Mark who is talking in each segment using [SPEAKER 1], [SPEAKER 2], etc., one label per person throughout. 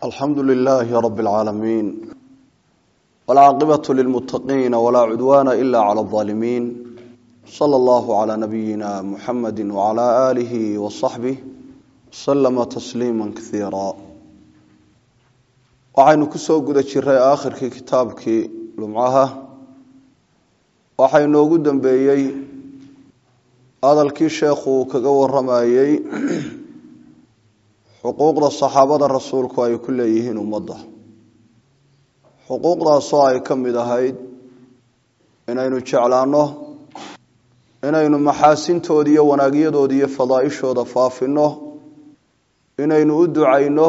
[SPEAKER 1] alxamdu lilaahi rabi اlcaalamiin wاlcaaqibatu lilmutaqiina walaa cudwaana ila clى اظaalimiin salى اllahu calى nabiyina muxamadi wcalى aalihi waصaxbih waslama tasliima kaiira waxaynu kusoo guda jiray aakhirkii kitaabkii lumcaha waxaa inoogu dambeeyey hadalkii sheekhu uu kaga waramayey xuquuqda saxaabada rasuulku ay ku leeyihiin ummadda xuquuqdaasoo ay ka mid ahayd inaynu jeclaanno inaynu maxaasintooda iyo wanaagyadooda iyo fadaaishooda faafinno inaynu u ducayno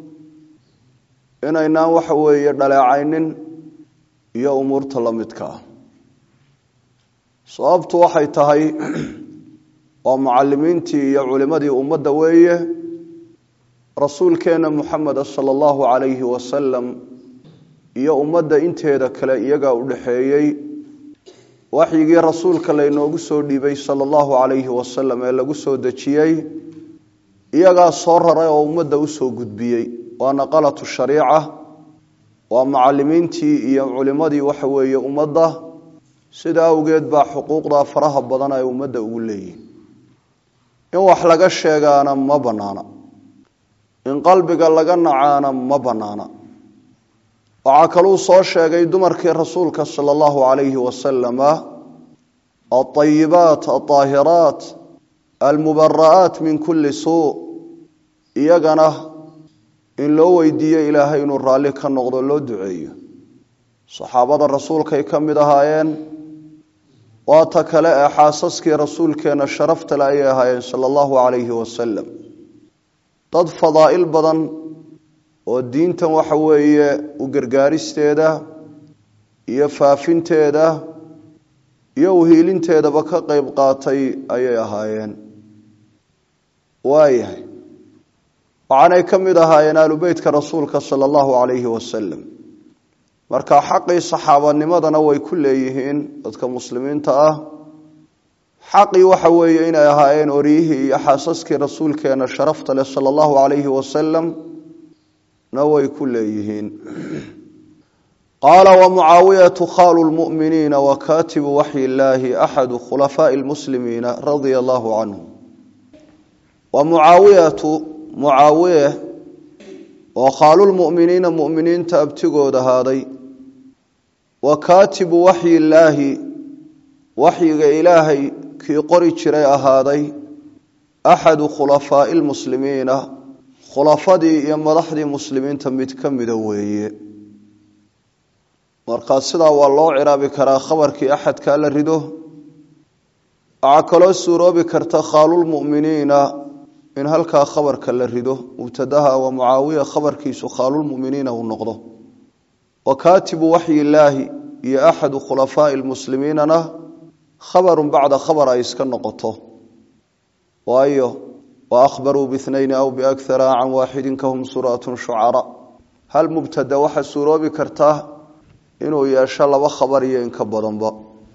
[SPEAKER 1] inaynaan waxa weeye dhaleecaynin iyo umuurta la midka ah sababtu waxay tahay waa mucalimiintii iyo culimadii ummadda weeye rasuulkeena muxameda sala allahu calayhi wasalam iyo ummadda inteeda kale iyagaa u dhexeeyey waxyigii rasuulka laynoogu soo dhiibay sala allahu calayhi wasalam ee lagu soo dejiyey iyagaa soo raray oo ummadda usoo gudbiyey waa naqalatu shariica waa mucalimiintii iyo culimadii waxa weeye ummadda sida awgeed baa xuquuqdaa faraha badan ay ummadda ugu leeyihin in wax laga sheegaana ma bannaana in qalbiga laga nacaana ma bannaana waxaa kaluu soo sheegay dumarkii rasuulka sala allahu calayhi wasalama alطayibaat alطaahiraat almubara'aat min kulli suu iyagana in loo weydiiyo ilaahay inuu raalli ka noqdo loo duceeyo saxaabada rasuulkay ka mid ahaayeen waa ta kale ee xaasaskii rasuulkeenna sharaftale ayay ahaayeen sala allahu calayhi wasalam dad fadaa'il badan oo diintan waxa weeye u gargaaristeeda iyo faafinteeda iyo uhiilinteedaba ka qeyb qaatay ayay ahaayeen waayahay waxaanay ka mid ahaayeen aalubeytka rasuulka sala allahu calayhi wasalam marka xaqii saxaabanimadana way ku leeyihiin dadka muslimiinta ah xaqii waxa weeye inay ahaayeen oryihii iyo xaasaskii rasuulkeena sharafta leh sala allahu calayhi wasalam na way ku leeyihiin qaala wamucaawiyatu khaalu lmu'miniina wa kaatibu waxyi illaahi axadu khulafaa'i lmuslimiina radia allahu canhu wa mucaawiyatu mucaawiye oo khaalulmu'miniina mu'miniinta abtigood ahaaday wa kaatibu waxyi illaahi waxyiga ilaahay kii qori jiray ahaaday axadu khulafaa'i lmuslimiina khulafadii iyo madaxdii muslimiinta mid ka mida weeye markaa sidaa waa loo ciraabi karaa khabarkii axadkaa la rido waxaa kaloo suuroobi karta khaalulmu'miniina in halkaa khabarka la rido mubtadaha wa mucaawiya khabarkiisu khaalulmuminiina uu noqdo wa kaatibu waxyi illaahi iyo axadu khulafaa'i lmuslimiinana khabarun bacda khabar ay iska noqoto waayo wa akhbaruu bihnayni aw biakhara can waaxidin kahum suratun shucara hal mubtada waxaa suuroobi kartaa inuu yeesho laba khabar iyo inka badanba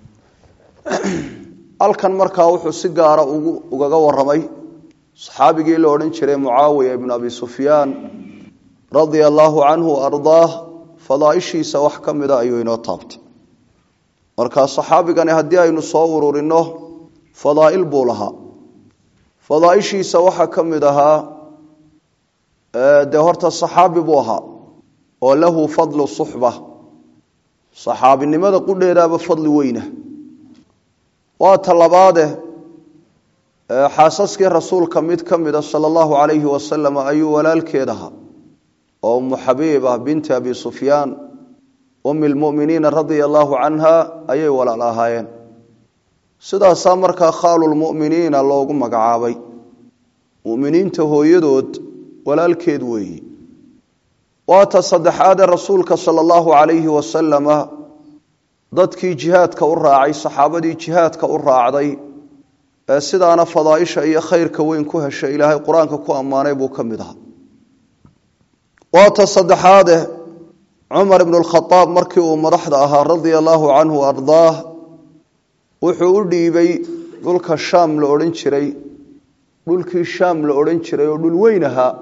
[SPEAKER 1] halkan markaa wuxuu si gaara ugaga waramay saxaabigii la odhan jiray mucaawiya ibnu abi sufyaan radia allaahu canhu ardaah fadaaishiisa wax ka mida ayuu inoo taabtay markaa saxaabigani haddii aynu soo ururino fadaa'il buu lahaa fadaaishiisa waxaa ka mid ahaa dee horta saxaabi buu ahaa oo lahu fadlu suxba saxaabinimada qudheedaaba fadli weyna waa ta labaade xaasaskii rasuulka mid ka mida sala allahu calayhi wasalam ayuu walaalkeed ahaa oo umu xabiiba binti abi sufyaan umi lmuminiina radia allahu canha ayay walaal ahaayeen sidaasaa markaa khaalulmuminiina loogu magacaabay muminiinta hooyadood walaalkeed weeyi waa ta saddexaadee rasuulka sala allahu calayhi wasalama dadkii jihaadka u raacay saxaabadii jihaadka u raacday ee sidaana fadaaisha iyo khayrka weyn ku heshay ilaahay qur-aanka ku ammaanay buu ka mid ahaa waa ta saddexaade cumar ibnu lkhadaab markii uu madaxda ahaa radia allaahu canhu ardaah wuxuu u dhiibay dhulka shaam la odhan jiray dhulkii shaam la odhan jiray oo dhul weyn ahaa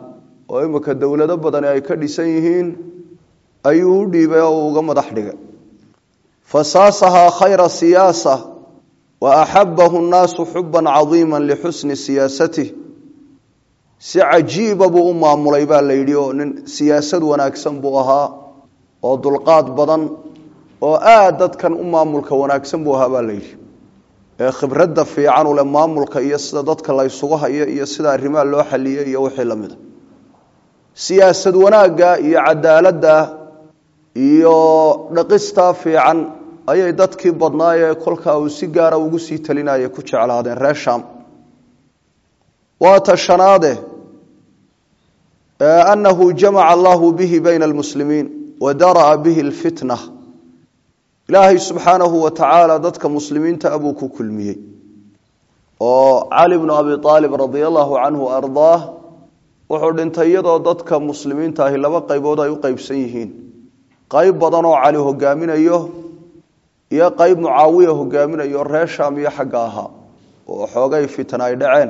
[SPEAKER 1] oo imika dowlado badani ay ka dhisan yihiin ayuu u dhiibay oo uu uga madax dhigay fasaasahaa khayra siyaasa wa axabahu nnaasu xuban cadiima lixusni siyaasatih si cajiiba buu u maamulay baa la yidhi oo nin siyaasad wanaagsan buu ahaa oo dulqaad badan oo aada dadkan u maamulka wanaagsan buu ahaa baa la yidhi ee khibradda fiican ule maamulka iyo sida dadka la ysugu hayo iyo sida arrimaha loo xaliyey iyo wixii lamid a siyaasad wanaagga iyo cadaaladda iyo dhaqistaa fiican ayay dadkii badnaayee kolkaa uu si gaara ugu sii talinayay ku jeclaadeen reer sham waa ta shanaade anahu jamaca allahu bihi bayna almuslimiin wa dara'a bihi alfitna ilaahay subxaanahu wa tacaala dadka muslimiinta abuu ku kulmiyey oo cali bnu abi aalib radia allahu canhu ardaah wuxuu dhintay iyadoo dadka muslimiinta ahi laba qaybood ay u qeybsan yihiin qayb badan oo cali hogaaminayo iyo qayb mucaawiya hogaaminayo reer shaam iyo xagga ahaa oo xoogay fitna ay dhaceen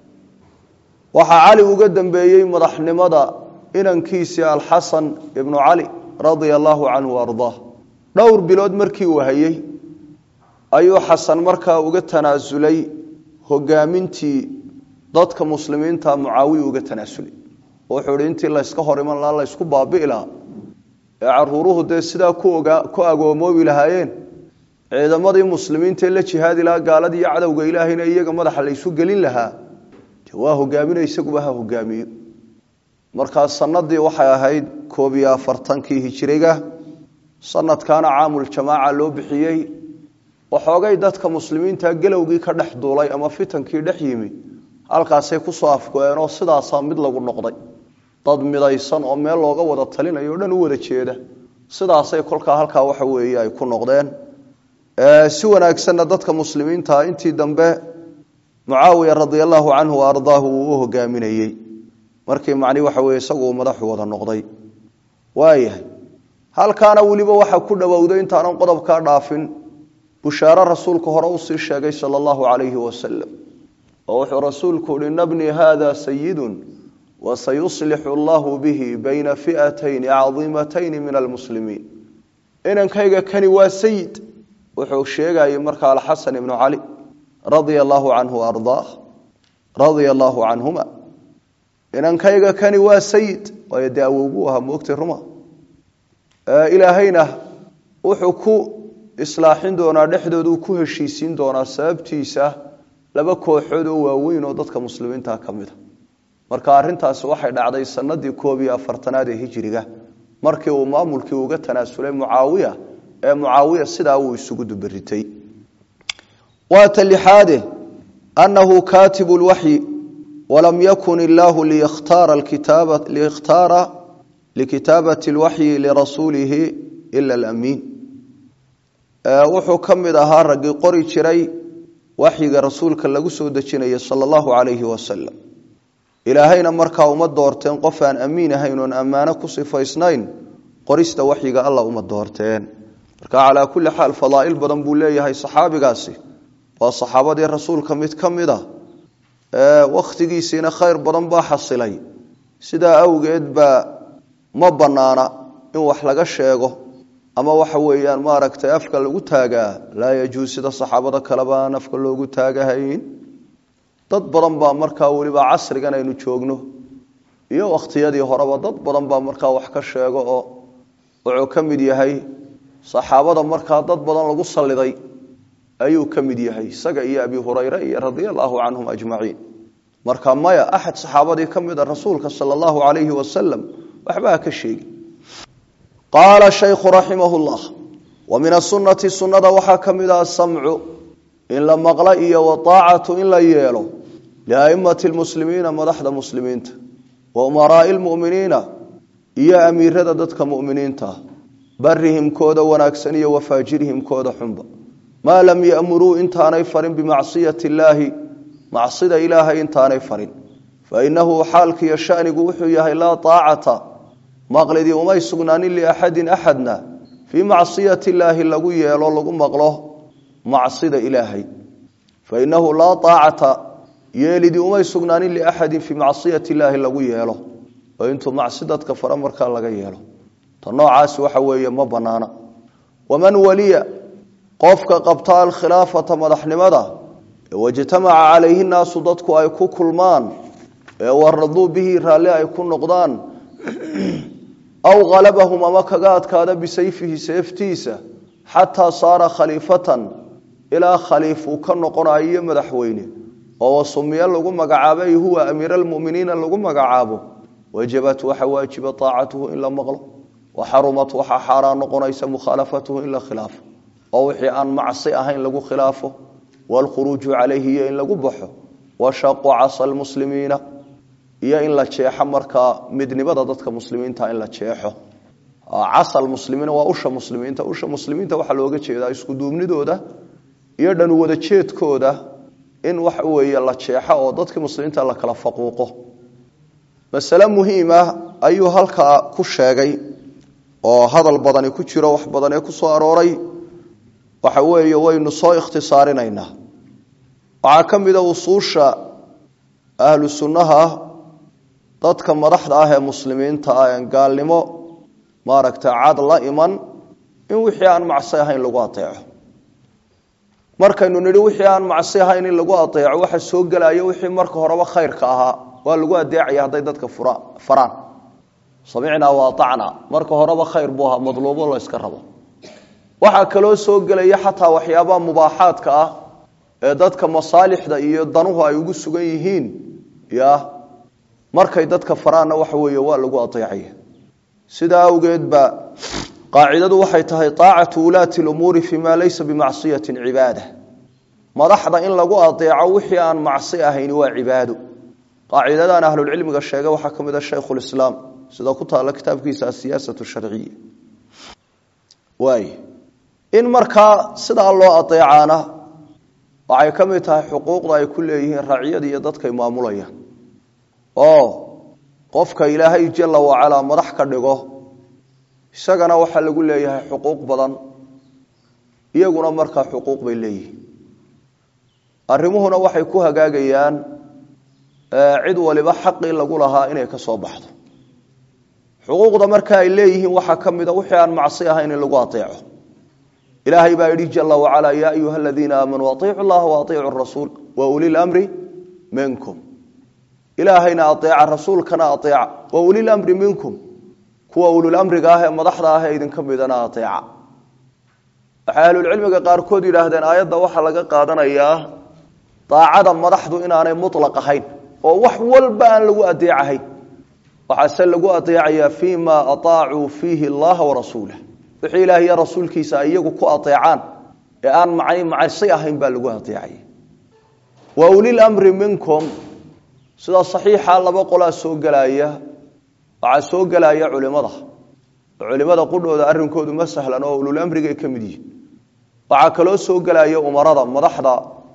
[SPEAKER 1] waxaa cali uga dambeeyey madaxnimada inankiisii alxasan ibnu cali radia allahu canhu ardaah dhowr bilood markii uu hayey ayuu xasan markaa uga tanaasulay hogaamintii dadka muslimiinta mucaawiya uga tanaasulay wuxuu ihi intii layska hor iman lahaa laysku baabi'i lahaa ee caruuruhu dee sidaa ku agoomoobi lahaayeen ciidamadii muslimiintaee la jihaadi lahaa gaaladii iyo cadowga ilaahayna iyaga madaxa laysu gelin lahaa waa hogaamina isaguba ha hogaamiyo markaa sanadii waxay ahayd koob iyo afartankii hijiriga sanadkaana caamuljamaaca loo bixiyey waxoogay dadka muslimiinta gelowgii ka dhex duulay ama fitankii dhex yimi halkaasay kusoo afgo-eenoo sidaasaa mid lagu noqday dad midaysan oo meel looga wada talinayo o dhan u wada jeeda sidaasay kolkaa halkaa waxa weeye ay ku noqdeen si wanaagsanna dadka muslimiinta intii dambe mucaawiya radia allahu canhu wa ardaahu uu u hogaaminayey markii macni waxa weye isagu uu madaxu wada noqday waayahay halkaana weliba waxa ku dhowowday intaanan qodobkaa dhaafin bushaaro rasuulku hore usii sheegay sala allahu calayhi wasalam oo wuxuu rasuulku uhi nabni hada sayidun wasayuslixu allahu bihi bayna fi'atayni cadiimatayni min almuslimiin inankayga kani waa sayid wuxuu sheegayay markaa alxasan ibnu cali radia allahu canhu ardaah radia allahu canhuma inankayga kani waa sayid waayo dee awowgu ahaa moogtay ruma ilaahayna wuxuu ku islaaxin doonaa dhexdooduu ku heshiisiin doonaa sababtiisa laba kooxood oo waaweyn oo dadka muslimiinta ka mida marka arintaasi waxay dhacday sanadii koob iyo afartanaad ee hijiriga markii uu maamulkii uga tanaasulay mucaawiya ee mucaawiya sidaa uu isugu dubaritay waata lixaade anahu kaatibu lwaxyi walam yakun illaahu liyakhtaara likitaabati lwaxyi lirasuulihi ila alamiin wuxuu ka mid ahaa raggii qori jiray waxyiga rasuulka lagu soo dejinaya sala allahu calayhi wasalam ilaahayna markaa uma doorteen qof aan amiin ahayn oon ammaano ku sifaysnayn qorista waxyiga alla uma doorteen marka calaa kulli xaal fadaa'il badan buu leeyahay saxaabigaasi waa saxaabadii rasuulka mid ka mid a wakhtigiisiina khayr badan baa xasilay sidaa awgeed baa ma banaana in wax laga sheego ama waxa weeyaan maaragtay afka lagu taagaa laa yajuus sida saxaabada kaleba aan afka loogu taagahayn dad badan baa markaa weliba casrigan aynu joogno iyo wakhtiyadii horeba dad badan baa markaa wax ka sheego oo wuxuu ka mid yahay saxaabada markaa dad badan lagu saliday ayuu ka mid yahay isaga iyo abi hurayre iyo radia allahu canhum ajmaciin marka maya axad saxaabadii ka mid a rasuulka sala allahu calayhi wasalam waxba ha ka sheegi qaala shaykhu raximah llah wa min asunati sunnada waxaa ka mid ah asamcu in la maqlo iyo waaacatu in la yeelo liaimati lmuslimiina madaxda muslimiinta wa umaraai lmuminiina iyo amiirada dadka muminiinta barihim kooda wanaagsan iyo wafaajirihim kooda xunba maa lam yamuruu intaanay farin bimacsiyati illaahi macsida ilaahay intaanay farin fainahu xaalkiiyo shanigu wuxuu yahay laa aacata maqlidii umay sugnaanin liaxadin axadna fii macsiyati illaahi lagu yeelo lagu maqlo macsida ilaahay fainahu laa aacata yeelidii umay sugnaanin liaxadin fii macsiyati illaahi lagu yeelo oo intuu macsi dadka fara markaa laga yeelo ta noocaasi waxa weeye ma banaana waman waliya qofka qabta alkhilaafata madaxnimada wajtamaca calayhi naasu dadku ay ku kulmaan ee waraduu bihi raalli ay ku noqdaan aw halabahum ama kaga adkaada bisayfihi seeftiisa xataa saara khaliifatan ilaa khaliif uu ka noqonayo madaxweyne oo wasumiye lagu magacaabay huwa amiir almuminiina lagu magacaabo wajabat waxa waajiba aacatuhu in la maqlo waxarumat waxaa xaaraan noqonaysa mukhaalafatuhu in la khilaafo oo wixii aan macsi ahayn lagu khilaafo wlkhuruuju calayhi iyo in lagu baxo washaqu casa lmuslimiina iyo in la jeexo markaa midnimada dadka muslimiinta in la jeexo casa muslimiina waa usha muslimiinta usha muslimiinta waxaa looga jeedaa iskuduubnidooda iyo dhan wada jeedkooda in waxa weeye la jeexo oo dadkii muslimiinta la kala faquuqo masale muhiima ayuu halkaa ku sheegay oo hadal badani ku jiro wax badan ee ku soo arooray waxa weeye waynu soo ikhtisaarinaynaa waxaa ka mida usuusha ahlu sunnaha dadka madaxda ah ee muslimiinta ah en gaalnimo maaragtay cad la iman in wixii aan macsi ahayn lagu adeeco markaynu nidhi wixii aan macsi ahayn in lagu adeeco waxa soo gelaya wixii marka horeba khayrka ahaa waa lagu adeecaya hadday dadka faraan samicnaa waatacnaa marka horeba khayr buu ahaa madluubo la yska rabo waxaa kaloo soo gelaya xataa waxyaabaha mubaaxaadka ah ee dadka masaalixda iyo danuhu ay ugu sugan yihiin ya markay dadka faraanna waxa weeye waa lagu adeecaya sidaa awgeed ba qaacidadu waxay tahay aacatu ulaati lumuuri fi ma laysa bimacsiyati cibaada madaxda in lagu adeeco wixii aan macsi ahayn waa cibaado qaacidadan ahlulcilmiga sheega waxaa ka mid a shaykhulislaam sida ku taala kitaabkiisa asiyaasat sharciya waay in markaa sidaa loo adeecaana waxay ka mid tahay xuquuqda ay ku leeyihiin raaciyada iyo dadkay maamulayaan oo qofka ilaahay jala wacalaa madax ka dhigo isagana waxaa lagu leeyahay xuquuq badan iyaguna markaa xuquuq bay leeyihiin arrimuhuna waxay ku hagaagayaan cid waliba xaqii lagu lahaa inay ka soo baxdo xuquuqda marka ay leeyihiin waxaa ka mida wixii aan macsi ahayn in lagu aeeco ilaahay baa yidhi jala wacalaa yaa ayuha aladiina aamanuu aiicu llaha waaiicu rasuul wa ulilamri minkum ilaahayna aeeca rasuulkana aeeca wa ulilamri minkum kuwa ululamriga ah ee madaxda ah ee idinka midana aeeca waxay ahlulcilmiga qaarkood yidhaahdeen aayadda waxaa laga qaadanayaa daacada madaxdu inaanay mulaq ahayn oo wax walba aan lagu adeecahayn waxaase lagu adeecayaa fii ma aaacuu fiihi allaha warasuulah wixii ilaah iyo rasuulkiisa ay iyagu ku adeecaan ee aan macsi ahayn baa lagu adeecaya wa ulilamri minkum sida saxiixa laba qolaa soo gelaya waxaa soo gelaya culimada culimada qudhooda arrinkoodu ma sahlan oo ululamrigay ka mid yihin waxaa kaloo soo gelaya umarada madaxda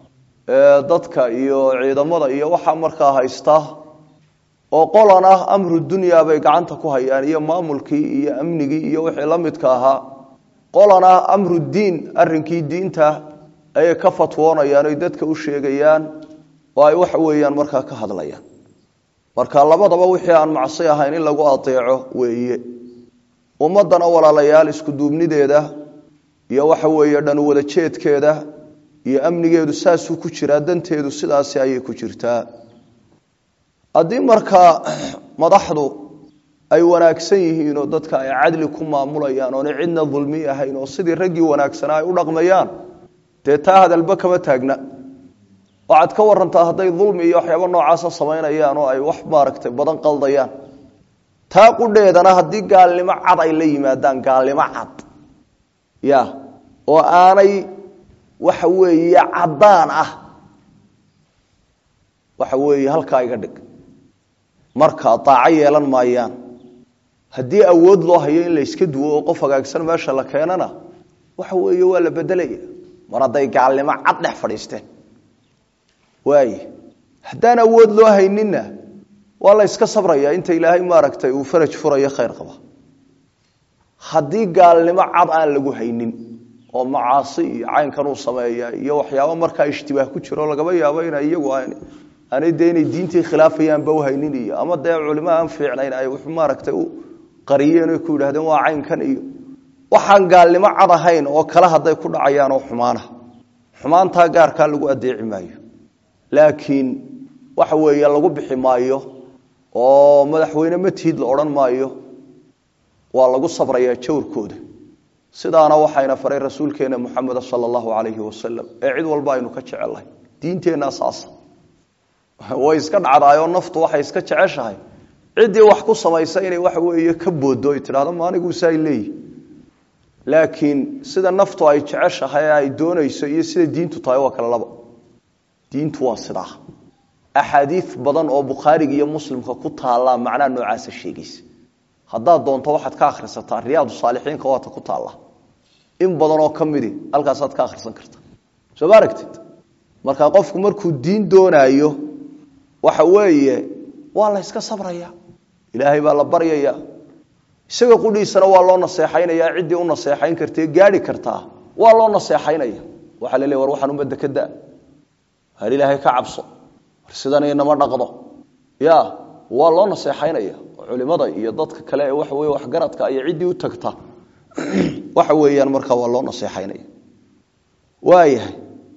[SPEAKER 1] dadka iyo ciidamada iyo waxaa markaa haysta oo qolan ah amru dunya bay gacanta ku hayaan iyo maamulkii iyo amnigii iyo wixii la midka ahaa qolan ah amru diin arrinkii diinta ayay ka fatwoonayaan oy dadka u sheegayaan oo ay waxa weeyaan markaa ka hadlayaan marka labadaba wixii aan macsi ahayn in lagu adeeco weeye ummadana walaalayaal isku duubnideeda iyo waxa weeye dhan wada jeedkeeda iyo amnigeedu saasuu ku jiraa danteedu sidaasi ayay ku jirtaa haddii markaa madaxdu ay wanaagsan yihiin oo dadka ay cadli ku maamulayaan oona cidna dulmi ahayn oo sidii raggii wanaagsanaa ay u dhaqmayaan dee taa hadalba kama taagna waxaad ka warantaa hadday dulmi iyo waxyaaba noocaasa samaynayaan oo ay wax maaragtay badan qaldayaan taa qudheedana haddii gaalnimo cad ay la yimaadaan gaalnimo cad ya oo aanay waxa weeye caddaan ah waxa weeye halkaa iga dhig marka daaco yeelan maayaan haddii awood loo hayo in la yska duwo oo qof hagaagsan meesha la keenana waxa weeye waa la bedelaya mar hadday gaalnimo cad dhex fadhiisteen waay haddaan awood loo hayninna waa la yska sabraya inta ilaahay maaragtay uu faraj furayo khayr qaba haddii gaalnimo cad aan lagu haynin oo macaasi iyo caynkan uu sameeya iyo waxyaabo markaa ishtibaah ku jiro lagaba yaabo ina iyagu aanay dee inay diintii khilaafayaanba uhaynin iyo ama dee culimo aan fiicnayn ay wax maaragtay u qariyeen oy ku yidhahdeen waa caynkan iyo waxaan gaalnimo cad ahayn oo kale hadday ku dhacayaan oo xumaana xumaantaa gaarkaa lagu adeeci maayo laakiin waxa weeye lagu bixi maayo oo madaxweyne matiid la odhan maayo waa lagu sabrayaa jawrkooda sidaana waxayna faray rasuulkeena muxameda sala allahu calayhi wasalam ee cid walba aynu ka jecellahay diinteenna saasa way iska dhacdaayoo naftu waxay iska jeceshahay ciddii wax ku samaysa inay waxa weeye ka booddo ay tidhahdo maaniguusa ay leeyihi laakiin sida naftu ay jeceshahay ee ay doonayso iyo sida diintu tahay waa kale laba diintu waa sidaa axaadiid badan oo bukhaariga iyo muslimka ku taallaa macnaha noocaasa sheegaysa haddaad doonto waxaad ka akhrisataa riyaadu saalixiinka waata ku taalla in badan oo ka midi halkaasaad ka akhrisan karta soo ma aragtid marka qofku markuu diin doonaayo waxa weeye waa la yska sabraya ilaahay baa la baryaya isaga qudhiisana waa loo naseexaynaya ciddii u naseexayn kartae gaadhi kartaa waa loo naseexaynaya waxaa la leey war waxaan ummadda ka da har ilaahay ka cabso war sidan inama dhaqdo ya waa loo naseexaynaya culimada iyo dadka kale ee waxa weye waxgaradka iyo ciddii u tagta waxa weeyaan markaa waa loo naseexaynaya waayahay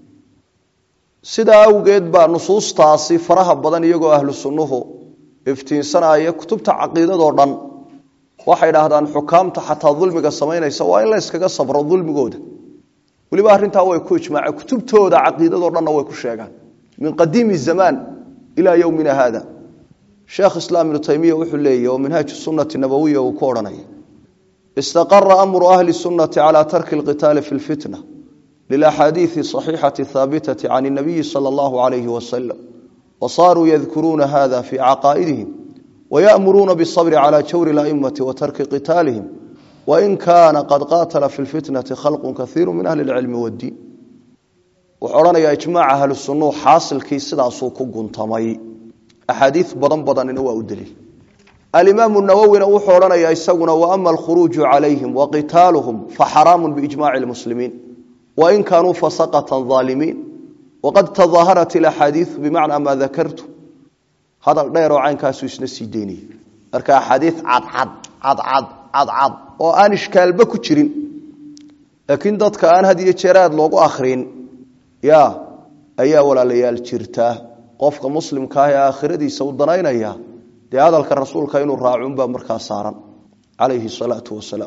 [SPEAKER 1] sidaa awgeed baa nusuustaasi faraha badan iyagoo ahlu sunnuhu iftiinsanaya kutubta caqiidadoo dhan waxay dhahdaan xukaamta xataa dulmiga samaynaysa waa in la yskaga sabro dulmigooda weliba arrintaa way ku ijmaaceen kutubtooda caqiidadoo dhanna way ku sheegaan min qadiimi zamaan ilaa yowmina haada sheekh islaam ibnu taymiya wuxuu leeyahy oo minhaaju sunnati nabawiya uu ku odhanaya istaqara amru ahli sunnati calaa tarki alqitaali fi lfitna lilaxaadiidi saxiixati haabitati can nabiyi sala allahu calayhi wasalam wasaaruu yadkuruuna hada fii caqaa'idihim wayamuruuna bisabri cala jawri laimati wa tarki qitaalihim wain kaana qad qaatala fi lfitnati khalqu kaiiru min ahli lcilmi waddiin wuxuu odhanayaa ijmaaca ahlu sunnuhu xaasilkii sidaasuu ku guntamay axaadiid badan badanina waa u daliil alimaamu nawowina wuxuu odhanayaa isaguna waama alkhuruuju calayhim waqitaaluhum faxaraamu biijmaci lmuslimiin wain kaanuu fasaqata aalimiin waqad tadaaharat ilaxaadiiu bimacnaa maa dakartu hadal dheeroo caynkaasu isna sii daynaya marka axaadii cadcad cadcad cadcad oo aan ishkaalba ku jirin laakiin dadka aan had iyo jeer aad loogu akrin ya ayaa walaalayaal jirtaa qofka muslimkaah ee aakhiradiisa u danaynaya dee hadalka rasuulka inuu raacunbaa markaa saaran calayhi salaatu wasalaam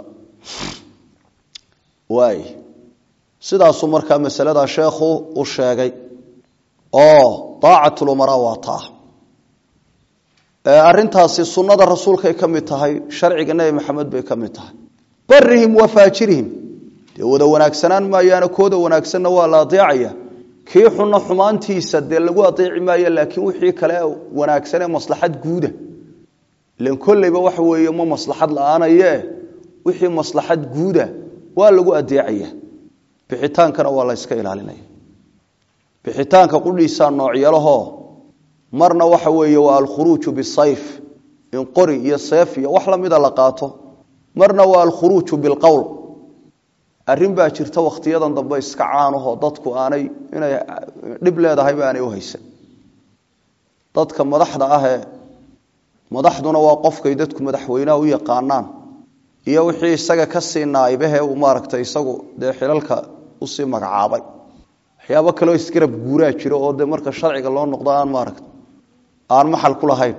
[SPEAKER 1] waay sidaasuu markaa masaladaa sheekhu u sheegay oo daacatulumaraa waa taa arintaasi sunada rasuulkay ka mid tahay sharciga nebi maxamed bay ka mid tahay barihim wa faajirihim dee wada wanaagsanaan maayaana kooda wanaagsanna waa la adeecaya kii xunna xumaantiisa dee lagu adeeci maayo laakiin wixii kale wanaagsanee maslaxad guuda ilan kolleyba waxa weeye ma maslaxad la-aanaye wixii maslaxad guuda waa lagu adeecaya bixitaankana waa la yska ilaalinaya bixitaanka qudhiisaa noocyalahoo marna waxa weeye waa alkhuruuju bisayf in qori iyo seef iyo wax lamida la qaato marna waa alkhuruuju bilqowl arrin baa jirta wakhtiyadan dambe iska caanahoo dadku aanay inay dhib leedahayba aanay uhaysan dadka madaxda ahee madaxduna waa qofkay dadku madaxweynaha u yaqaanaan iyo wixii isaga ka sii naaybahe uu maaragtay isagu dee xilalka usii magacaabay waxyaabo kaleo isgarab guuraa jiro oo dee marka sharciga loo noqdo aan maaragta aan maxal ku lahayn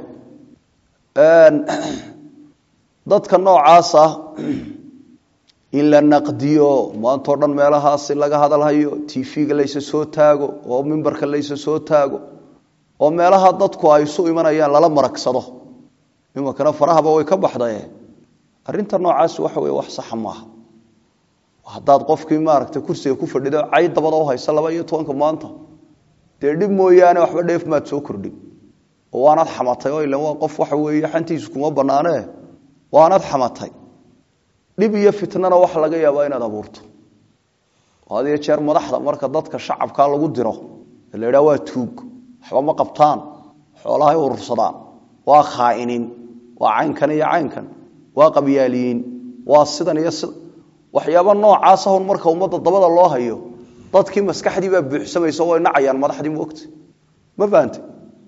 [SPEAKER 1] dadka noocaas ah in la naqdiyo maantao dhan meelahaasi laga hadalhayo tv-ga laysa soo taago oo mimbarka laysa soo taago oo meelaha dadku ay isu imanayaan lala maragsado iminkana farahaba way ka baxdaye arrinta noocaasi waxa wey wax saxa maaha haddaad qofkii maaragtay kursiga ku fadhido cayd dabada u haysa laba iyo tobanka maanta dee dhib mooyaane waxba dheef maad soo kordhin oo waanaad xamatay oo ilan waa qof waxa weeye xantiisu kuma bannaanee waanaad xamatay dhib iyo fitnana waxa laga yaabaa inaad abuurto had iyo jeer madaxda marka dadka shacabkaa lagu diro la idhaha waa tuug waxba ma qabtaan xoolahay urursadaan waa khaa'iniin waa caynkan iyo caynkan waa qabyaaliyiin waa sidan iyo sida waxyaaba noocaasa hun marka ummadda dabada loo hayo dadkii maskaxdii baa buuxsamaysa way nacayaan madaxdii moogta ma fahante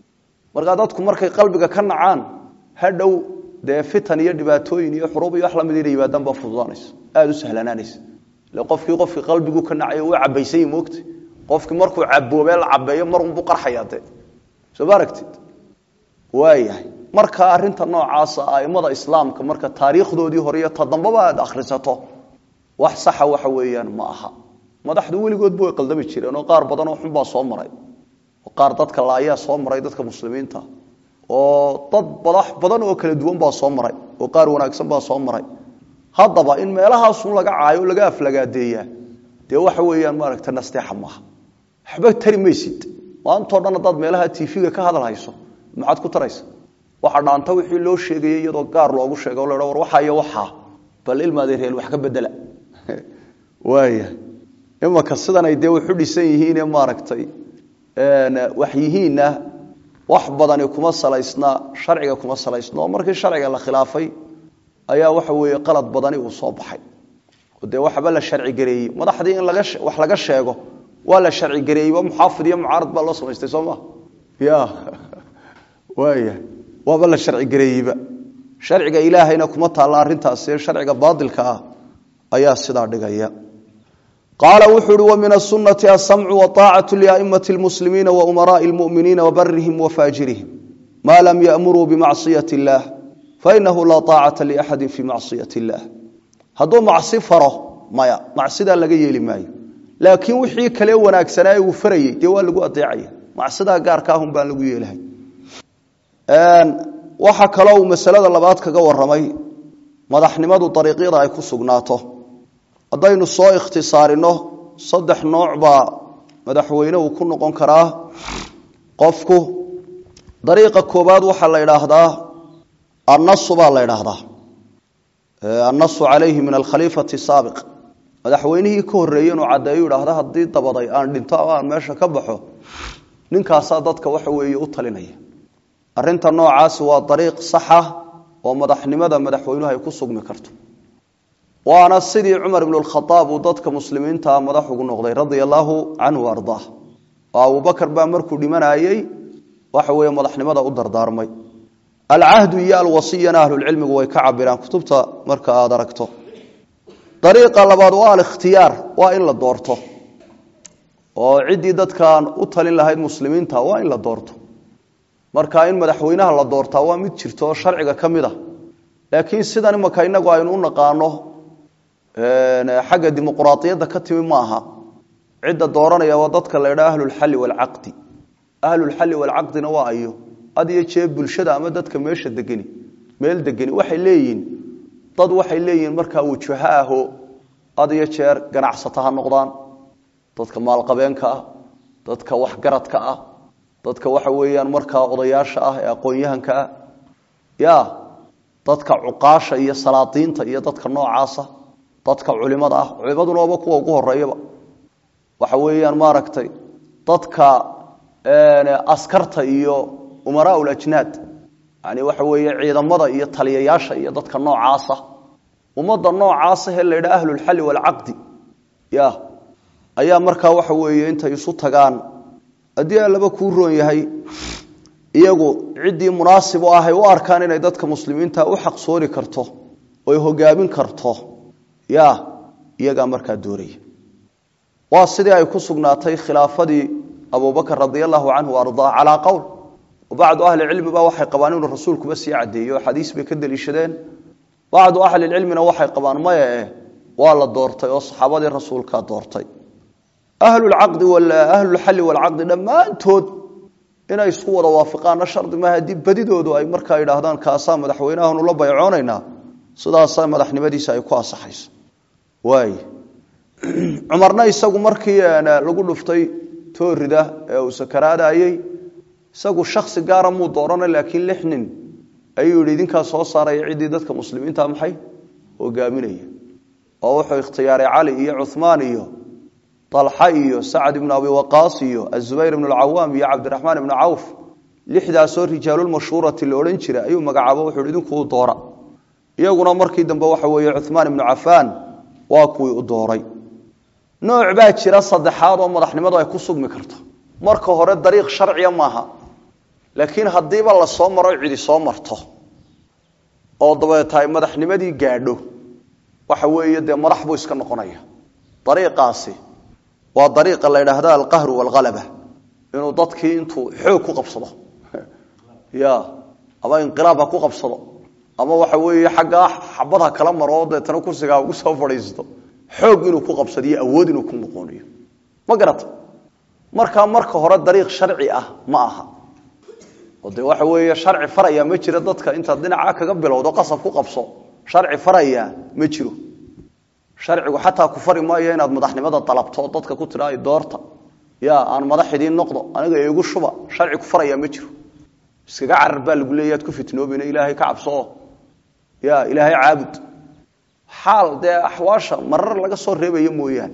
[SPEAKER 1] markaa dadku markay qalbiga ka nacaan hadhow dee fitan iyo dhibaatooyin iyo xuruub iyo wax lamid inay yimaadaan baa fududaanaysa aada u sahlanaanaysa ile qofkii qofkii qalbigu ka nacayo uu cabaysan yahi moogta qofkii markuu caboobee la cabeeyo mar unbuu qarxayaa dee soo ma aragtid waayahay marka arinta noocaasa aimada islaamka marka taariikhdoodii hore iyo tadambaba aad akhrisato wax saxa waxa weeyaan ma aha madaxdu weligoodba way qaldami jireen oo qaar badan oo xunbaa soo maray oo qaar dadka laayaa soo maray dadka muslimiinta oo dad badax badan oo kala duwan baa soo maray oo qaar wanaagsan baa soo maray haddaba in meelahaasun laga caayo laga aflagaadeeyaa dee waxa weeyaan maaragta nasteexa maaha waxba tari maysid maantao dhan haddaad meelaha tv-ga ka hadal hayso maxaad ku taraysa waxa dhaanta wixii loo sheegayay iyadoo gaar loogu sheega o la war waxaa iyo waxaa bal ilmaadeereel wax ka bedela waaya imanka sidanay dee waxu dhisan yihiine maaragtay wax yihiinna wax badani kuma salaysna sharciga kuma salaysna oo markii sharciga la khilaafay ayaa waxa weeye qalad badani uu soo baxay oo dee waxba la sharci gareeyey madaxdii in laga wax laga sheego waa la sharci gareeyeyba muxaafid iyo mucaarad baa loo samaystay soo ma ya waaya waaba la sharci gareeyeyba sharciga ilaahayna kuma taalla arrintaasi sharciga baadilka ah ayaa sidaa dhigaya qaala wuxuu uhi wamin asunati asamcu waaacatu liaimati lmuslimiina waumaraai lmuminiina wabarihim wafaajirihim maa lam yamuruu bimacsiyati illaah fainahu laa aacata liaxadi fii macsiyati illaah hadduu macsi faro maya macsidaa laga yeeli maayo laakiin wixii kale wanaagsanaa uu farayey dee waa lagu adeecaya macsidaa gaarka ahun baan lagu yeelahay waxaa kaloo uu masalada labaad kaga waramay madaxnimadu dariiqyada ay ku sugnaato haddaynu soo ikhtisaarino saddex nooc baa madaxweyne uu ku noqon karaa qofku dariiqa koobaad waxaa la idhaahdaa annasu baa la idhaahdaa annasu calayhi min alkhaliifati saabiq madaxweynihii ka horreeyey inuu caddeeyu idhaahda haddii dabaday aan dhinto ama aan meesha ka baxo ninkaasaa dadka waxa weeye u talinaya arrinta noocaasi waa dariiq saxa oo madaxnimada madaxweynuhu ay ku sugmi karto waana sidii cumar ibnu lkhadaab uu dadka muslimiintaa madax ugu noqday radia allaahu canhu ardaah oo abubakar baa markuu dhimanayey waxa weeye madaxnimada u dardaarmay alcahdu iyo alwasiyana ahlulcilmigu way ka cabiraan kutubta marka aad aragto dariiqa labaad waa alikhtiyaar waa in la doorto oo ciddii dadkan u talin lahayd muslimiinta waa in la doorto marka in madaxweynaha la doortaa waa mid jirto oo sharciga ka mid a laakiin sidan imaka inagu aynu u naqaano xagga dimuquraadiyadda ka timi maaha cidda dooranaya waa dadka la ydhaa ahlulxalli waalcaqdi ahlulxalli waalcaqdina waa ayo had iyo jee bulshada ama dadka meesha degeni meel degeni waxay leeyihiin dad waxay leeyihiin markaa wajaho aho had iyo jeer ganacsato ha noqdaan dadka maalqabeenka ah dadka waxgaradka ah dadka waxa weeyaan markaa odayaasha ah ee aqoon-yahanka ah ya dadka cuqaasha iyo salaadiinta iyo dadka noocaasa dadka culimada ah culimaduna waaba kuwa ugu horeeyaba waxa weeyaan maaragtay dadka askarta iyo umaraa ulajnaad yani waxa weeye ciidamada iyo taliyayaasha iyo dadka noocaasa ummadda noocaasa he la ydhaa ahlulxalli waalcaqdi ya ayaa markaa waxa weeye intay isu tagaan haddii allaba kuu roon yahay iyagu ciddii munaasib u ahay u arkaan inay dadka muslimiinta u xaqsoori karto oy hogaamin karto ya iyagaa markaa dooraya waa sidii ay ku sugnaatay khilaafadii abubakr radi allahu canhu ardaa calaa qowl bacdu ahli cilmi ba waxay qabaan inuu rasuulkuba sii cadeeyo oo xadiis bay ka deliishadeen bacdu ahlilcilmina waxay qabaan maya eh waa la doortay oo saxaabadii rasuulkaa doortay ahlulcaqdi ahlulxalli walcaqdi dhammaantood inay isku wada waafiqaanna shardi maaha haddii badidoodu ay markaa yidhaahdaan kaasaa madaxweynahaanu la baycoonaynaa sidaasa madaxnimadiisa ay ku asaxayso waay cumarna isagu markii lagu dhuftay toorida ee uu sakaraadayey isagu shaksi gaara muu doorana laakiin lix nin ayuu yidhi idinkaa soo saaraya ciddii dadka muslimiinta maxay hogaaminaya oo wuxuu ikhtiyaaray cali iyo cuhmaan iyo alxa iyo sacad ibnu abi waqaas iyo azubayr ibnu alcawaam iyo cabdiraxmaan ibnu cawf lixdaasoo rijaalulmashhuurati la odhan jira ayuu magacaabo wuxuu hi idinkuu doora iyaguna markii dambe waxa weeye cuhmaan ibnu cafaan waa kuwii u dooray nooc baa jira saddexaad oo madaxnimadu ay ku sugmi karto marka hore dariiq sharciya maaha laakiin haddiiba la soo maro cidi soo marto oo dabeeta ay madaxnimadii gaadho waxa weeye dee madax buu iska noqonaya dariiqaasi waa dariiqa la yidhaahda alqahru waalhalaba inuu dadkii intuu xoog ku qabsado ya ama inqilaab ha ku qabsado ama waxa weeye xaggaa xabad ha kala maro oo deetana kursiga ha ugu soo fadhiisto xoog inuu ku qabsadiyo awood inuu ku noqonayo ma garata markaa marka hore dariiq sharci ah ma aha oo dee waxa weeye sharci faraya ma jiro dadka intaad dhinaca kaga bilowdo qasab ku qabso sharci faraya ma jiro sharcigu xataa ku fari maayo inaad madaxnimada dalabto dadka ku tidhaa doorta ya aan madax idiin noqdo aniga igu shuba sharci ku faraya ma jiro iskaga carar baa lagu leeya ad ku fitnoobina ilaahay ka cabsoo ya ilaahay caabud xaal dee axwaasha marar laga soo reebayo mooyaane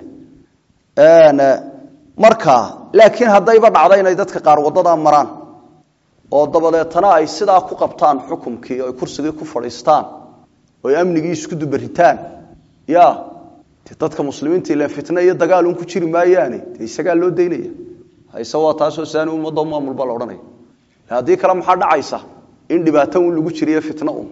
[SPEAKER 1] marka laakiin haddayba dhacda inay dadka qaar waddadaa maraan oo dabadeetana ay sidaa ku qabtaan xukumkii oo ay kursigii ku fadhiistaan oo ay amnigii isku dubaritaan ya de dadka muslimiinta ilan fitne iyo dagaal un ku jiri maayaane de isagaa loo daynaya hayse waa taasoo saani ummadda maamul baa la odhanaya haddii kale maxaa dhacaysa in dhibaato un lagu jiriyo fitno un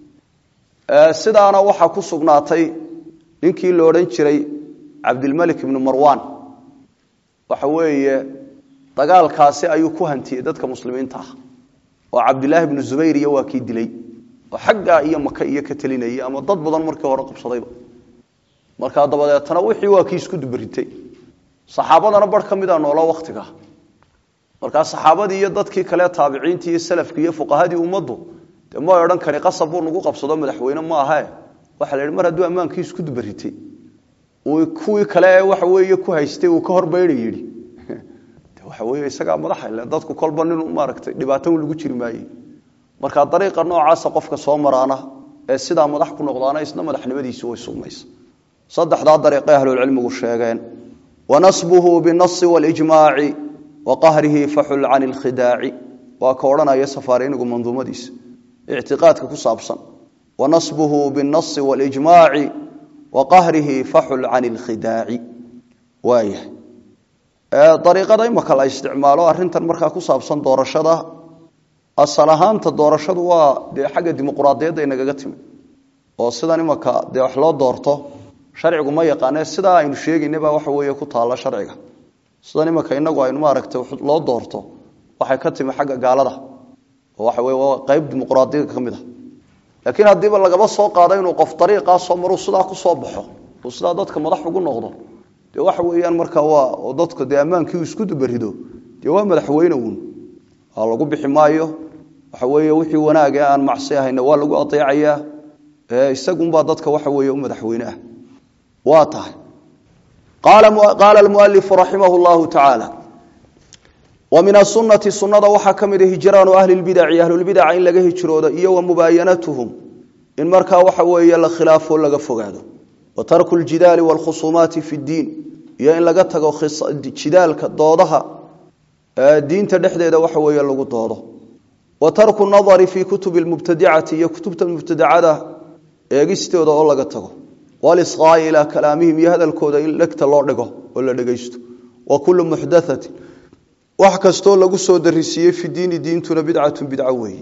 [SPEAKER 1] sidaana waxaa ku sugnaatay ninkii la odhan jiray cabdilmalik ibnu marwan waxa weeye dagaalkaasi ayuu ku hantiyey dadka muslimiinta ah oo cabdilaahi ibnu zubayr iyo waa kii dilay oo xaggaa iyo maka iyo ka telinayay ama dad badan markii hore qabsadayba markaa dabadeetana wixii waa kii isku dubaritay saxaabadana bar ka mida noolo waktiga markaa saxaabadii iyo dadkii kale taabiciintii iyo salafkii iyo fuqahadii ummaddu de ma odhan kani qasab buu nagu qabsado madaxweyne ma ahae waxaa la yidhi mar hadduu ammaankii isku dubaritay uu kuwii kale ee waxa weeye ku haystay uu ka horbayna yidhi de waxa weeye isagaa madaxa ile dadku kolba nin maaragtay dhibaato un lagu jiri maayey marka dariiqa noocaasa qofka soo maraana ee sidaa madax ku noqdaana isna madaxnimadiisi way sugmaysa saddexdaa dariiqay ahlulcilmigu sheegeen wanasbuhu binasi walijmaaci wa qahrihi faxul can ilkhidaaci waa ka odhanaya safaarinigu manduumadiisa ictiqaadka ku saabsan wanasbuhu binasi walijmaaci wa qahrihi faxul can ilkhidaaci waayahay dariiqada imaka la isticmaalo arrintan markaa ku saabsan doorashada asal ahaanta doorashadu waa dee xagga dimuquraadiyadda inagaga timi oo sidan imaka dee wax loo doorto sharcigu ma yaqaane sidaa aynu sheegaynaba waxa weeye ku taalla sharciga sidan imaka inagu aynu maaragtay loo doorto waxay ka timi xagga gaalada oo waxa weye waa qayb dimuquraadiyadda ka mid a laakiin haddiiba lagaba soo qaado inuu qof dariiqaa soo maruu sidaa ku soo baxo uu sidaa dadka madax ugu noqdo dee waxa weeyaan markaa waa oo dadka dee ammaankii uu isku dubarido dee waa madaxweyne uun waa lagu bixi maayo waxa weeye wixii wanaag ee aan macsi ahayna waa lagu adeecayaa isagunbaa dadka waxa weeye u madaxweyne ah waa tahay qaala almualifu raximah llahu tacaala wa min asunati sunada waxaa ka mid a hijraanu ahli lbidaci ahlulbidaca in laga hijroodo iyo wa mubaayanatuhum in markaa waxa weeye la khilaafo laga fogaado wa tarku ljidaali waalkhusuumaati fi ddiin iyo in laga tago jidaalka doodaha diinta dhexdeeda waxa weeye lagu doodo wa tarku nadari fii kutubi lmubtadicati iyo kutubta mubtadacada eegistooda oo laga tago walisqaai ilaa kalaamihim iyo hadalkooda in dhegta loo dhigo oo la dhegaysto wa kullu muxdathatin wax kastoo lagu soo darisiiyey fi diini diintuna bidcatun bidco weeye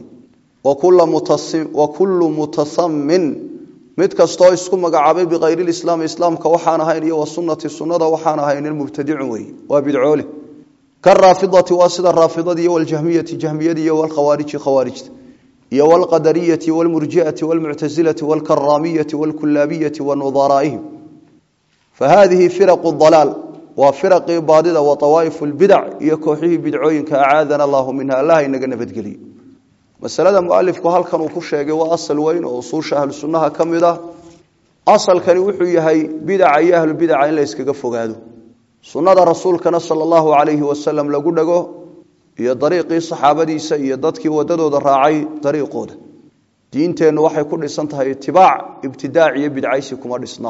[SPEAKER 1] wa kullu mutasamin mid kastoo isku magacaabay bikayri lislaami islaamka waxaan ahayn iyo wa sunnati sunnada waxaan ahaynin mubtadicun weeye waa bidcoole karaafidati waa sida raafidada iyo waljahmiyati jahmiyada iyo walkhawaariji khawaarijta iyo wlqadariyati wlmurjiati wlmuctasilati wlkaraamiyati wlkulaabiyati wanudaraa'ihim fahadihi firaqu dalaal waa firaqii baadida wa awaa'ifu lbidac iyo kooxihii bidcooyinka acaadana allahu minha allah inaga nabadgeliyo masalada mualifku halkan uu ku sheegay waa asal weyn oo usuusha ahlu sunnaha ka mid ah asalkani wuxuu yahay bidaca iyo ahlubidaca in la yskaga fogaado sunnada rasuulkana sala allahu calayhi wasalam lagu dhago iyo dariiqii saxaabadiisa iyo dadkii wadadooda raacay dariiqooda diinteennu waxay ku dhisan tahay itibaac ibtidaac iyo bidcaysi kuma dhisna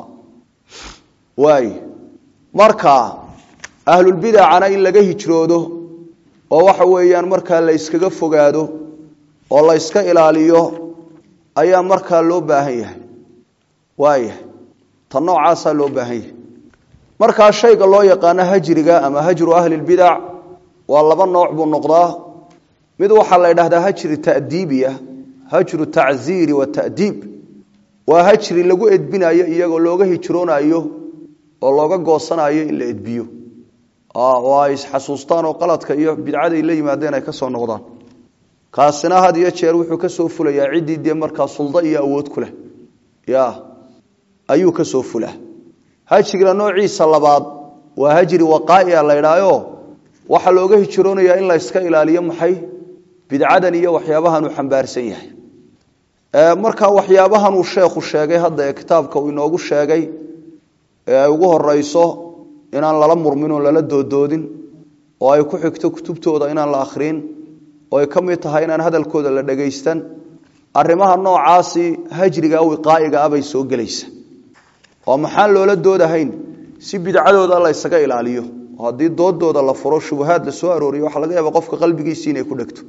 [SPEAKER 1] waay marka ahlulbidacana in laga hijroodo oo waxa weeyaan markaa la yskaga fogaado oo la yska ilaaliyo ayaa markaa loo baahan yahay waayahay ta noocaasaa loo baahan yahay markaa shayga loo yaqaano hajriga ama hajru ahli lbidac waa laba nooc buu noqdaa mid waxaa la ydhahdaa hajri ta'diibiya hajru tacziiri wata'diib waa hajri lagu edbinayo iyagoo looga hijroonayo oo looga goosanayo in la edbiyo oo ay isxasuustaan oo qaladka iyo bidcaday la yimaadeen ay ka soo noqdaan kaasina had iyo jeer wuxuu ka soo fulayaa ciddii dee markaa suldo iyo awood ku leh ya ayuu ka soo fulaa hajriga noociisa labaad waa hajri waqaaia la ydhaayo waxaa looga hijroonayaa in la yska ilaaliyo maxay bidcadan iyo waxyaabahan uu xambaarsan yahay marka waxyaabahan uu sheekhu sheegay hadda ee kitaabka uu inoogu sheegay ee ay ugu horeyso inaan lala murmin oo lala doodoodin oo ay ku xigto kutubtooda inaan la akhriin oo ay ka mid tahay inaan hadalkooda la dhegaystan arrimaha noocaasi hajriga wiqaa'iga ah bay soo gelaysa oo maxaan loola doodahayn si bidcadooda la ysaga ilaaliyo oo haddii doodooda la furo shubahaad la soo arooriyo waxaa laga yaaba qofka qalbigiisii inay ku dhegto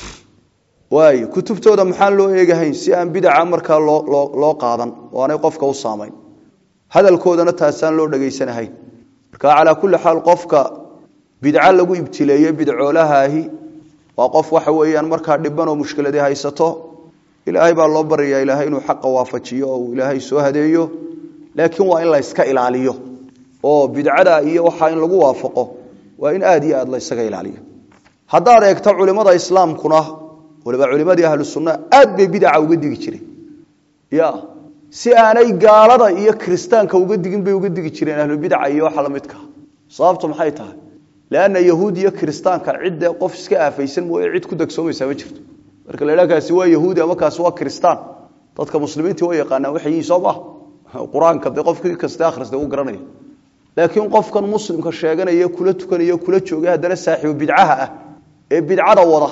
[SPEAKER 1] waayo kutubtooda maxaan loo eegahayn si aan bidaca markaa loo loo loo qaadan oo aanay qofka u saamayn hadalkoodana taasaan loo dhegaysanahayn marka calaa kulli xaal qofka bidco lagu ibtileeyey bidcoolahaahi waa qof waxa weeyaan markaa dhiban oo mushkiladii haysato ilaahay baa loo baryayaa ilaahay inuu xaqa waafajiyo oo uu ilaahay soo hadeeyo laakiin waa in la yska ilaaliyo oo bidcada iyo waxaa in lagu waafaqo waa in aad iyo aad la ysaga ilaaliyo haddaad eegto culimada islaamkuna waliba culimadii ahlu sunna aad bay bidaca uga digi jireen ya si aanay gaalada iyo kiristaanka uga digin bay uga digi jireen ahlubidaca iyo waxa lamidka sababtu maxay tahay leanna yahuud iyo kiristaanka cidde qof iska aafaysan mooye cid ku dagsoomaysaa ma jirto marka la idhaha kaasi waa yahuudi ama kaasi waa kiristaan dadka muslimiintii waa yaqaanaan waxay yihiin soo maha qur-aanka dee qofkii kaste akhrista uu garanaya laakiin qofkan muslimka sheeganaya kula tukanaya kula joogay haddana saaxiibu bidcaha ah ee bidcada wada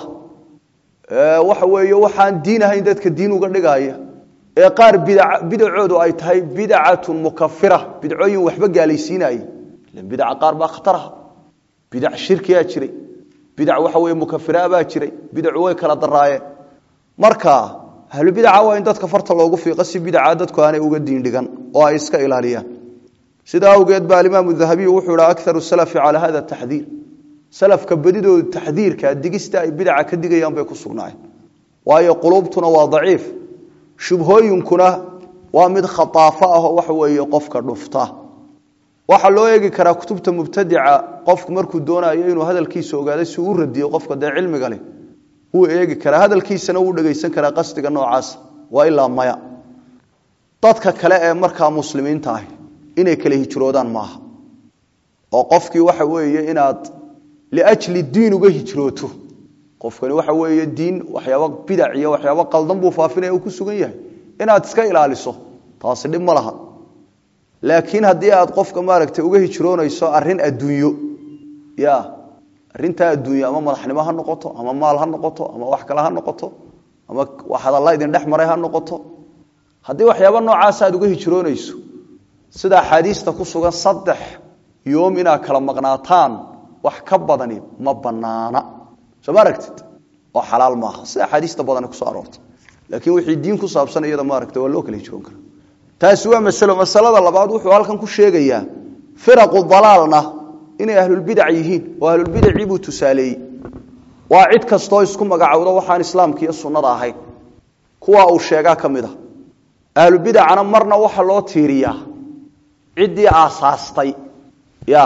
[SPEAKER 1] waxa weeye waxaan diin ahayn dadka diin uga dhigaaya ee qaar bidacoodu ay tahay bidcatun mukafira bidcooyin waxba gaalaysiinaya bidaca qaar baa khataraha bidac shirkiyaa jiray bidac waxa weye mukafira baa jiray bidacu way kala daraayeen marka ahlubidaca waa in dadka farta loogu fiiqo si bidaca dadku aanay uga diin dhigan oo ay iska ilaaliyaan sidaa awgeed ba alimaamu dahabiy wuxuu ihi akaru salafi calaa hada taxdiir salafka badidooda taxdiirka digista ay bidaca ka digayaan bay ku sugnaayeen waayo quluubtuna waa daciif shubhooyinkuna waa mid khaaafo ah oo waxa weeye qofka dhufta waxaa loo eegi karaa kutubta mubtadica qofku markuu doonayo inuu hadalkiisa ogaado si uu radiyo qofka dee cilmiga leh wuu eegi karaa hadalkiisana wuu dhegaysan karaa qasdiga noocaas waa ilaa maya dadka kale ee markaa muslimiinta ah inay kala hijroodaan maaha oo qofkii waxa weeye inaad liajli diin uga hijrooto qofkani waxa weeye diin waxyaaba bidac iyo waxyaaba qaldan buu faafinaya uu ku sugan yahay inaad iska ilaaliso taasi dhib ma laha laakiin haddii aad qofka maaragtay uga hijroonayso arin adduunyo ya arintaa adduunyo ama madaxnimo ha noqoto ama maal ha noqoto ama wax kale ha noqoto ama hadalla idin dhex maray ha noqoto haddii waxyaaba noocaas aad uga hijroonayso sida axaadiista ku sugan saddex yoom inaad kala maqnaataan wax ka badani ma banaana soo ma aragtid oo xalaal maaha sida axaadiista badani kusoo aroortay laakiin wixii diin ku saabsan iyada maaragta waa loo kala hijroon karaa taasi waa masalo masalada labaad wuxuu halkan ku sheegayaa firaqu dalaalna inay ahlulbidac yihiin oo ahlulbidacii buu tusaaleeyey waa cid kastoo isku magacowdo waxaan islaamka iyo sunnada ahayn kuwa uu sheegaa ka mid a ahlubidacana marna waxa loo tiiriyaa ciddii aasaastay ya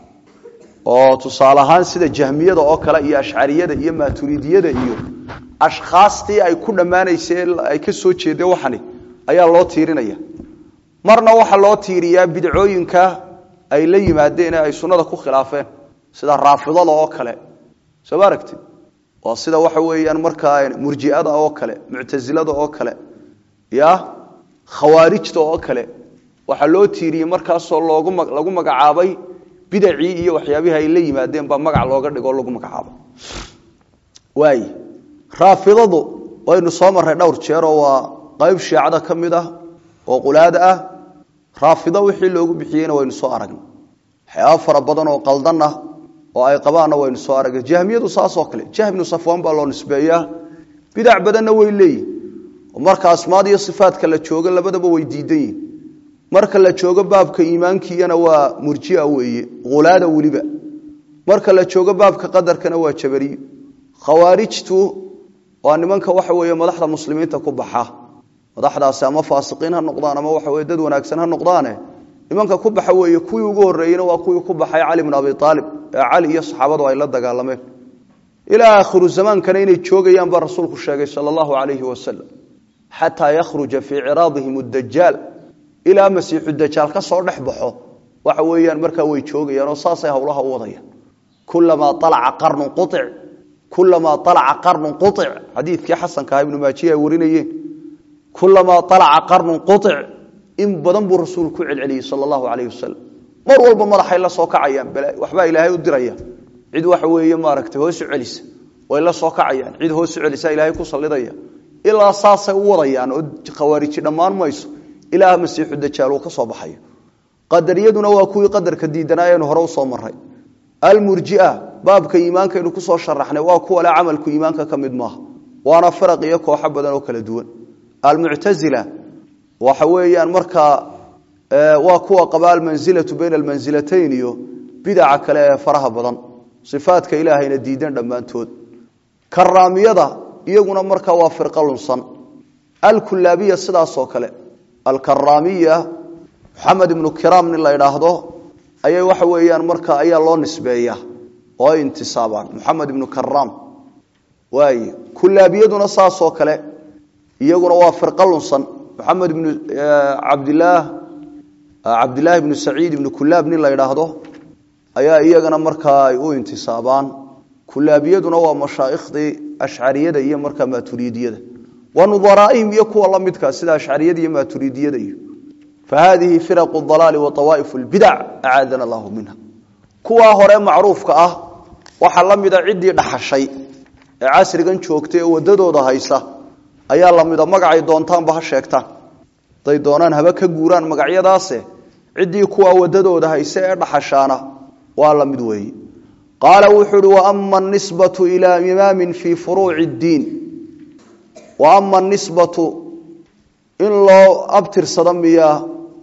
[SPEAKER 1] oo tusaale ahaan sida jahmiyada oo kale iyo ashcariyada iyo maaturidiyada iyo ashkhaastii ay ku dhammaanaysay ay ka soo jeedeen waxani ayaa loo tiirinaya marna waxaa loo tiiriyaa bidcooyinka ay la yimaadeen ee ay sunnada ku khilaafeen sida raafidada oo kale soo ma aragtid waa sida waxa weeyaan markaa murjiada oo kale muctasilada oo kale ya khawaarijta oo kale waxaa loo tiiriyey markaasoo loogu lagu magacaabay bidacii iyo waxyaabihii ay la yimaadeen baa magac looga dhigoo lagu magacaabay waay raafidadu waynu soo marray dhowr jeeroo waa qayb shiicada ka mid ah oo qulaada ah raafido wixii loogu bixiyeyna waynu soo aragnay waxyaaba fara badan oo qaldan ah oo ay qabaanna waynu soo aragnay jahmiyadu saasoo kale jahminu safwaan baa loo nisbeeyaa bidac badanna way leeyihin oo marka asmaad iyo sifaadka la joogo labadaba way diidan yihin marka la joogo baabka iimaankiiyana waa murjia weeye ulaada weliba marka la joogo baabka qadarkana waa jabariyo khawaarijtu waa nimanka waxa weeye madaxda muslimiinta ku baxa madaxdaasi ama faasiqiin ha noqdaan ama waxa weye dad wanaagsan ha noqdaane nimanka ku baxa weeye kuwii ugu horreeyeyna waa kuwii ku baxay cali bn abi aalib ee cali iyo saxaabadu ay la dagaalameen ilaa aakhiru zamaankana inay joogayaan baa rasuulku sheegay sala allahu calayhi wasalam xataa yakhruja fii ciraadihim dajaal ilaa masiixu dajaal ka soo dhex baxo waxa weeyaan markaa way joogayaan oo saasay howlaha u wadayaan kulamaa alaca qarnun quic kulamaa alaca qarnun quic xadiidkii xasanka ah ibnu maajiya ay warinayeen kulamaa alaca qarnun quic in badan buu rasuulku ku celceliyey sala allahu calayhi wasalam mar walba madaxay la soo kacayaan waxbaa ilaahay u diraya cid waxa weeye maaragtay hoosu celisa way la soo kacayaan cid hoosu celisa ilaahay ku sallidaya ilaa saasay u wadayaan oo khawaariji dhammaan mayso ilaa masiixu dajaal uu ka soo baxayo qadariyaduna waa kuwii qadarka diidanaa aynu hore usoo maray almurjia baabka iimaankaynu kusoo sharaxnay waa kuwa le camalku iimaanka ka mid maaha waana firaq iyo kooxo badan oo kala duwan almuctazila waxa weeyaan markaa waa kuwa qaba almansilatu bayna almansilatayn iyo bidaca kale ee faraha badan sifaadka ilaahayna diidan dhammaantood karaamiyada iyaguna markaa waa firqa lunsan alkulaabiya sidaasoo kale alkaraamiya maxamed ibnu kiraam nin la idhaahdo ayay waxa weeyaan marka ayaa loo nisbeeya oo ay intisaabaan maxamed ibnu karaam waay kulaabiyaduna saasoo kale iyaguna waa firqa lunsan maxamed ibnu cabdilaah cabdilaahi ibnu saciid ibnu kulaab nin la idhaahdo ayaa iyagana markaa ay u intisaabaan kulaabiyaduna waa mashaaikhdii ashcariyada iyo markaa maaturiidiyada wa nudaraaihim iyo kuwa la midkaa sida ashcariyada iyo maaturiidiyada iyo fa haadihi firaqu dalaali wa awaa'ifu lbidac acaadana allahu minha kuwaa hore macruufka ah waxaa la mida ciddii dhaxashay ee casrigan joogtay ee wadadooda haysa ayaa la mida magacay doontaanba ha sheegtaan haday doonaan haba ka guuraan magacyadaase ciddii kuwaa wadadooda haysa ee dhaxashaana waa la mid weeye qaala wuxuu uhi waama anisbatu ilaa imaamin fii furuuci ddiin wa ama anisbatu in loo abtirsado miyaa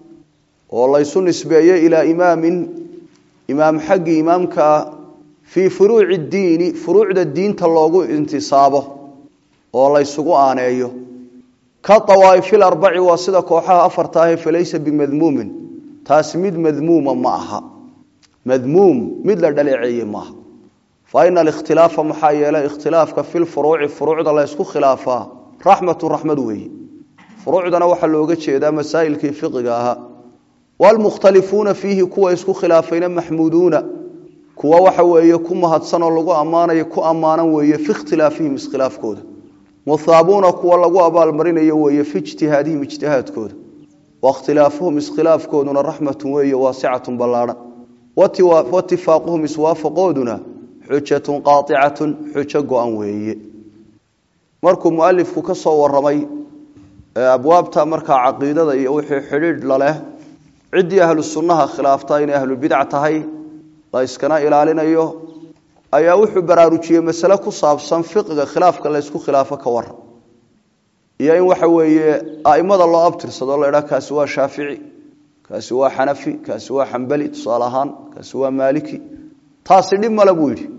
[SPEAKER 1] oo laysu nisbeeyo ilaa imaamin imaam xaggii imaamkaa fii furuuci ddiini furuucda diinta loogu intisaabo oo laysugu aaneeyo ka awaaifil arbaci waa sida kooxaha afarta ahe falaysa bimadmuumin taasi mid madmuuma ma aha madmuum mid la dhaleeceeye maaha fa ina alikhtilaafa maxaa yeelay ikhtilaafka fi lfuruuci furuucda la ysku khilaafaa raxmatu raxmad weeye furuucdana waxaa looga jeedaa masaa'ilkii fiqiga ahaa waalmukhtalifuuna fiihi kuwa isku khilaafayna maxmuuduuna kuwa waxa weeye ku mahadsanoo lagu ammaanayo ku ammaanan weeye fi ikhtilaafihim iskhilaafkooda muthaabuuna kuwa lagu abaalmarinayo weeye fi ijtihaadihim ijtihaadkooda wakhtilaafuhum iskhilaafkooduna raxmatun weeye waasicatun ballaadhan watifaaquhum iswaafaqooduna xujatun qaaicatun xujo go-an weeye markuu mualifku ka soo waramay abwaabta markaa caqiidada iyo wixii xidhiidh laleh ciddii ahlu sunnaha khilaafta inay ahlubidac tahay la yskana ilaalinayo ayaa wuxuu baraarujiyey masale ku saabsan fiqiga khilaafka la ysku khilaafo ka waran iyo in waxa weeye aimada loo abtirsado la idhaha kaasi waa shaafici kaasi waa xanafi kaasi waa xambali tusaale ahaan kaasi waa maaliki taasi dhib male buu yidhi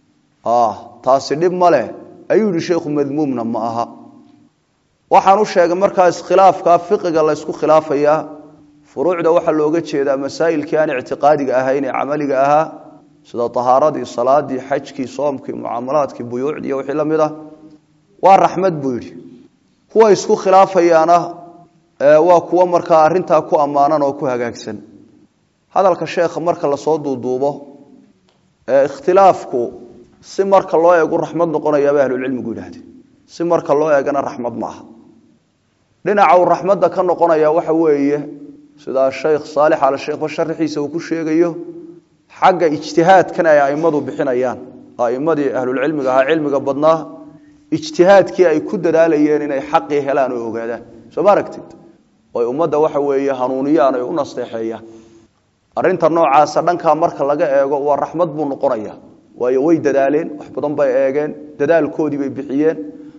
[SPEAKER 1] taasi dhib male ayuu yihi sheikhu madmuumna ma aha waxaan u sheegay markaa iskhilaafka fiqiga la ysku khilaafayaa furuucda waxaa looga jeedaa masaa'ilkii aan ictiqaadiga ahayn ee camaliga ahaa sida tahaaradii salaadii xajkii soomkii mucaamalaadkii buyuucdii iyo wixii la mid ah waa raxmad buu yidhi kuwa isku khilaafayaana waa kuwo markaa arintaa ku ammaanan oo ku hagaagsan hadalka sheekha marka lasoo duuduubo ikhtilaafku si marka loo eegu raxmad noqonayaabay ahlulcilmigu yidhaahdeen si marka loo eegana raxmad ma aha dhinaca uu raxmadda ka noqonaya waxa weeye sidaa sheekh saalix al sheekhba sharaxiisa uu ku sheegayo xagga ijtihaadkan ay aimadu bixinayaan aimadii ahlulcilmiga ahaa cilmiga badnaa ijtihaadkii ay ku dadaalayeen inay xaqii helaan oo ogaadaan soo ma aragtid oy ummadda waxa weeye hanuuniyaan ay u nasteexeeyaan arinta noocaasa dhankaa marka laga eego waa raxmad buu noqonaya waayo way dadaaleen wax badan bay eegeen dadaalkoodii bay bixiyeen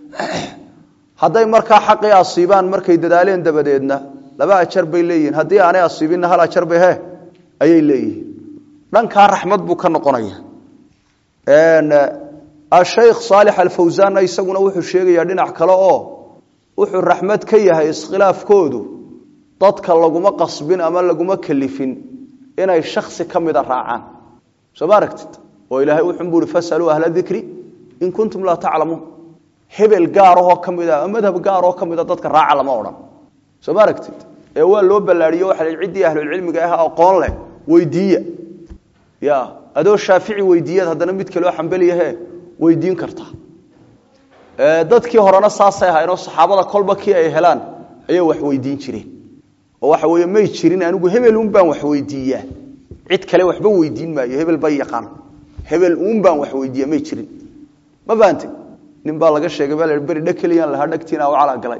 [SPEAKER 1] hadday markaa xaqii asiibaan markay dadaaleen dabadeedna laba ajar bay leeyihiin haddii aanay asiibinna hal ajar bay he ayay leeyihiin dhankaa raxmad buu ka noqonaya ashaykh saalix alfawsaanna isaguna wuxuu sheegayaa dhinac kale oo wuxuu raxmad ka yahay iskhilaafkoodu dadka laguma qasbin ama laguma kalifin inay shaksi ka mida raacaan soo ma aragtid oo ilaahay wuxuunbuu uhi fasaluu ahla dikri in kuntum laa taclamuun hebel gaarahoo ka mida ama madhab gaaroo ka mida dadka raaca lama odhan soo ma aragtid ee waa loo ballaadhiyo waxa la ciddii ahlulcilmiga ah aqoon leh weydiiya ya adoo shaafici weydiiyaad haddana mid kaleo xambeliyahe weydiin kartaa dadkii horena saasay ahaynoo saxaabada kolba kii ay helaan ayay wax weydiin jireen oo waxa weeye may jirin anigu hebel un baan wax weydiiyaa cid kale waxba weydiin maayo hebel ba yaqaan hebel uun baan wax weydiiya may jirin ma fahamtay nin baa laga sheegay baa la beri dhakeliyan lahaa dhagtiina u calaagalay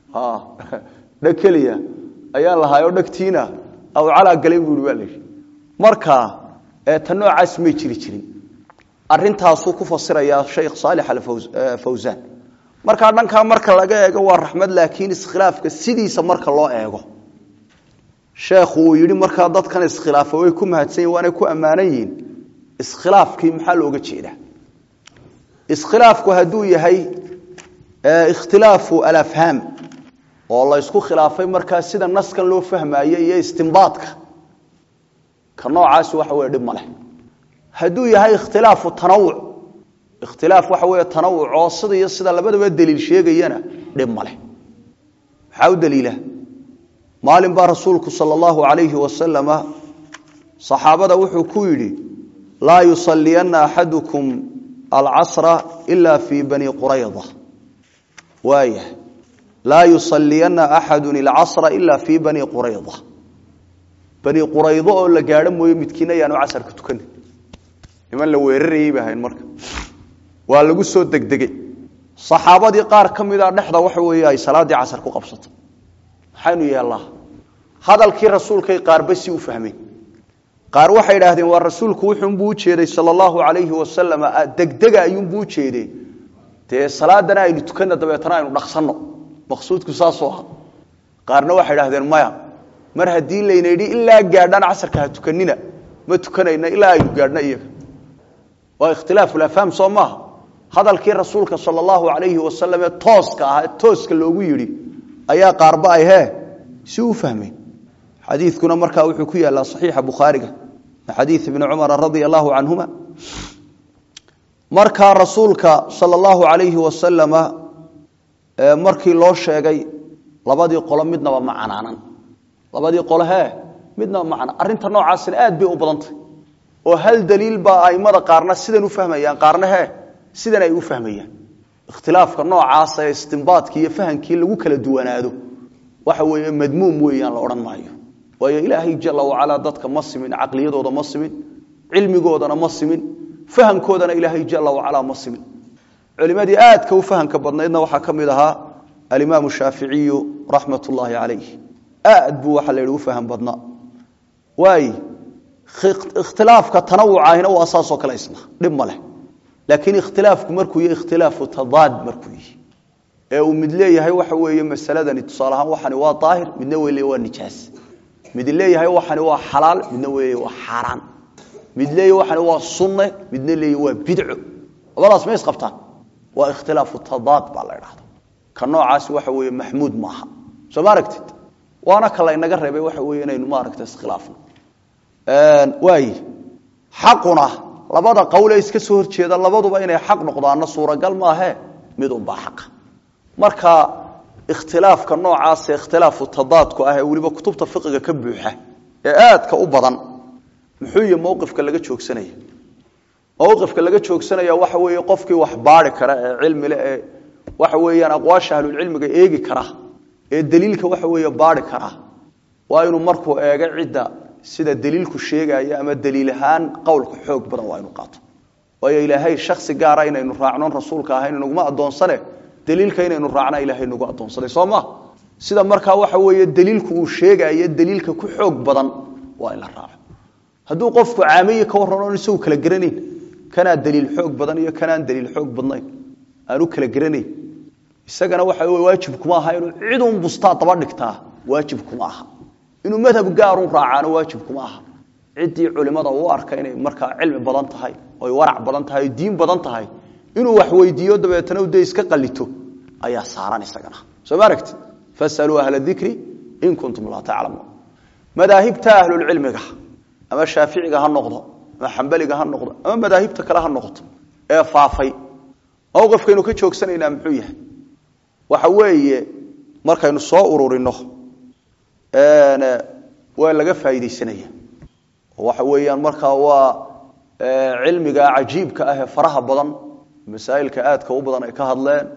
[SPEAKER 1] dhakeliya ayaan lahaayoo dhagtiina au calaagalay buu baa layihi marka ta noocaas may jiri jirin arintaasuu ku fasirayaa shaykh saalix alfawsaan markaa dhankaa marka laga eego waa raxmad laakiin iskhilaafka sidiisa marka loo eego sheekhu uu yidhi markaa dadkan iskhilaafa way ku mahadsan yihin waanay ku ammaanan yihiin iskhilaafkii maxaa looga jeedaa iskhilaafku hadduu yahay ikhtilaafu alafhaam oo la ysku khilaafay markaa sida naskan loo fahmaayo iyo istimbaadka ka noocaasi waxa weye dhib ma leh hadduu yahay ikhtilaafu tanawuc ikhtilaaf waxa weeye tanawuc oo sida iyo sida labadaba daliil sheegayana dhib ma leh maxaa u daliila maalin baa rasuulku sala allahu calayhi wasalama saxaabada wuxuu ku yidhi laa yusaliyanna axadukum alcasra ila fii bani qurayda waaya laa yusaliyanna axadu alcasra ila fii bani qurayda bani quraydo oo la gaadho mooye midkiina ayaanu casarka tukanin niman la weerarayey ba ahayn marka waa lagu soo degdegey saxaabadii qaar ka mida dhexda waxa weeye ay salaaddii casar ku qabsato maxaynu yeellaa hadalkii rasuulkay qaarba si u fahmeen qaar waxay idhaahdeen waa rasuulku wuxuunbuu ujeeday sala allahu calayhi wasalam degdega ayuunbuu ujeeday dee salaadana aynu tukanna dabeetana aynu dhaqsanno maqsuudku saasoo ah qaarna waxay idhahdeen maya mar haddii layna yidhi ilaa gaadhaan casarka ha tukanina ma tukanayna ilaa aynu gaadhno iyaga waa ikhtilaafulafhaam soo maaha hadalkii rasuulka sala allahu calayhi wasalam ee tooska ah ee tooska loogu yidhi ayaa qaarba ay hee si u fahmeen xadiidkuna markaa wuxuu ku yaallaa saxiixa bukhaariga xadiid ibni cumara radia allahu canhuma markaa rasuulka sala allahu calayhi wasalama markii loo sheegay labadii qolo midnaba ma canaanan labadii qolo hee midnaba ma canaan arrinta noocaasina aad bay u badantay oo hal daliil baa aimada qaarna sidan u fahmayaan qaarna hee sidan ay u fahmayaan ikhtilaafka noocaasa ee istimbaadkii iyo fahamkii lagu kala duwanaado waxa weeye madmuum weeyaan la odhan maayo waayo ilaahay jala wacalaa dadka ma simin caqliyadooda ma simin cilmigoodana ma simin fahamkoodana ilaahay jala wacalaa ma simin culimadii aadka u fahamka badnaydna waxaa ka mid ahaa alimaamu shaaficiyu raxmat ullaahi calayh aad buu waxa la yidhi u faham badnaa waay ikhtilaafka tanawucaahina waa saasoo kale isna dhib ma leh laakiin ikhtilaafku markuu yahy ikhtilaafu tadaad markuu yihi ee uu mid leeyahay waxa weeye masaladani tusaale ahaan waxani waa daahir midna wey waa nijaas mid leeyahay waxani waa xalaal midna wey waa xaaraan mid leeyahay waxani waa sunne midna leeyahay waa bidco labadaas ma isqabtaan waa ikhtilaafu tadaad baa la idhahda ka noocaasi waxa weeye maxmuud maaha soo ma aragtid waana ka laynaga reebay waxa weeye inaynu maaragta iskhilaafno waaye xaquna labada qowlee iska soo horjeeda labaduba inay xaq noqdaanna suuragal maahe midunbaa xaqa marka ikhtilaafka noocaase ikhtilaafu tadaadku ah ee weliba kutubta fiqiga ka buuxa ee aadka u badan muxuu yihi mowqifka laga joogsanaya mowqifka laga joogsanaya waxa weeye qofkii wax baari kara ee cilmile ee waxa weeyaan aqwaasha ahlulcilmiga eegi kara ee daliilka waxa weeye baari kara waa inuu markuu eego cidda sida daliilku sheegaya ama daliil ahaan qowlka xoog badan waa inu qaato waayo ilaahay shaksi gaara inaynu raacnon rasuulka ahayn naguma adoonsane daliilka inaynu raacna ilaahay nagu adoonsaday soo ma sida markaa waxa weeye daliilku uu sheegayo daliilka ku xoog badan waa in la raaco hadduu qofku caamiyi ka warran oon isagu kala garanayn kanaa daliil xoog badan iyo kanaan daliil xoog badnayn aanu kala garanayn isagana waxa wey waajib kuma aha inuu cidun bustaa daba dhigtaa waajib kuma aha inuu madhab gaarun raacaano waajib kuma aha ciddii culimada u arka inay markaa cilmi badan tahay oy warac badan tahay oy diin badan tahay inuu wax weydiiyo dabeetana u dee iska qalito ayaa saaran isagana soo ma aragti fasaluu ahla dikri in kuntum laa taclamuun madaahibta ahlulcilmiga ama shaaficiga ha noqdo ama xambaliga ha noqdo ama madaahibta kale ha noqoto ee faafay mowqifkaynu ka joogsanaynaa muxuu yahay waxa weeye markaynu soo ururino waa laga faaidaysanaya waxa weeyaan markaa waa cilmiga cajiibka ah ee faraha badan masaa'ilka aadka u badan ay ka hadleen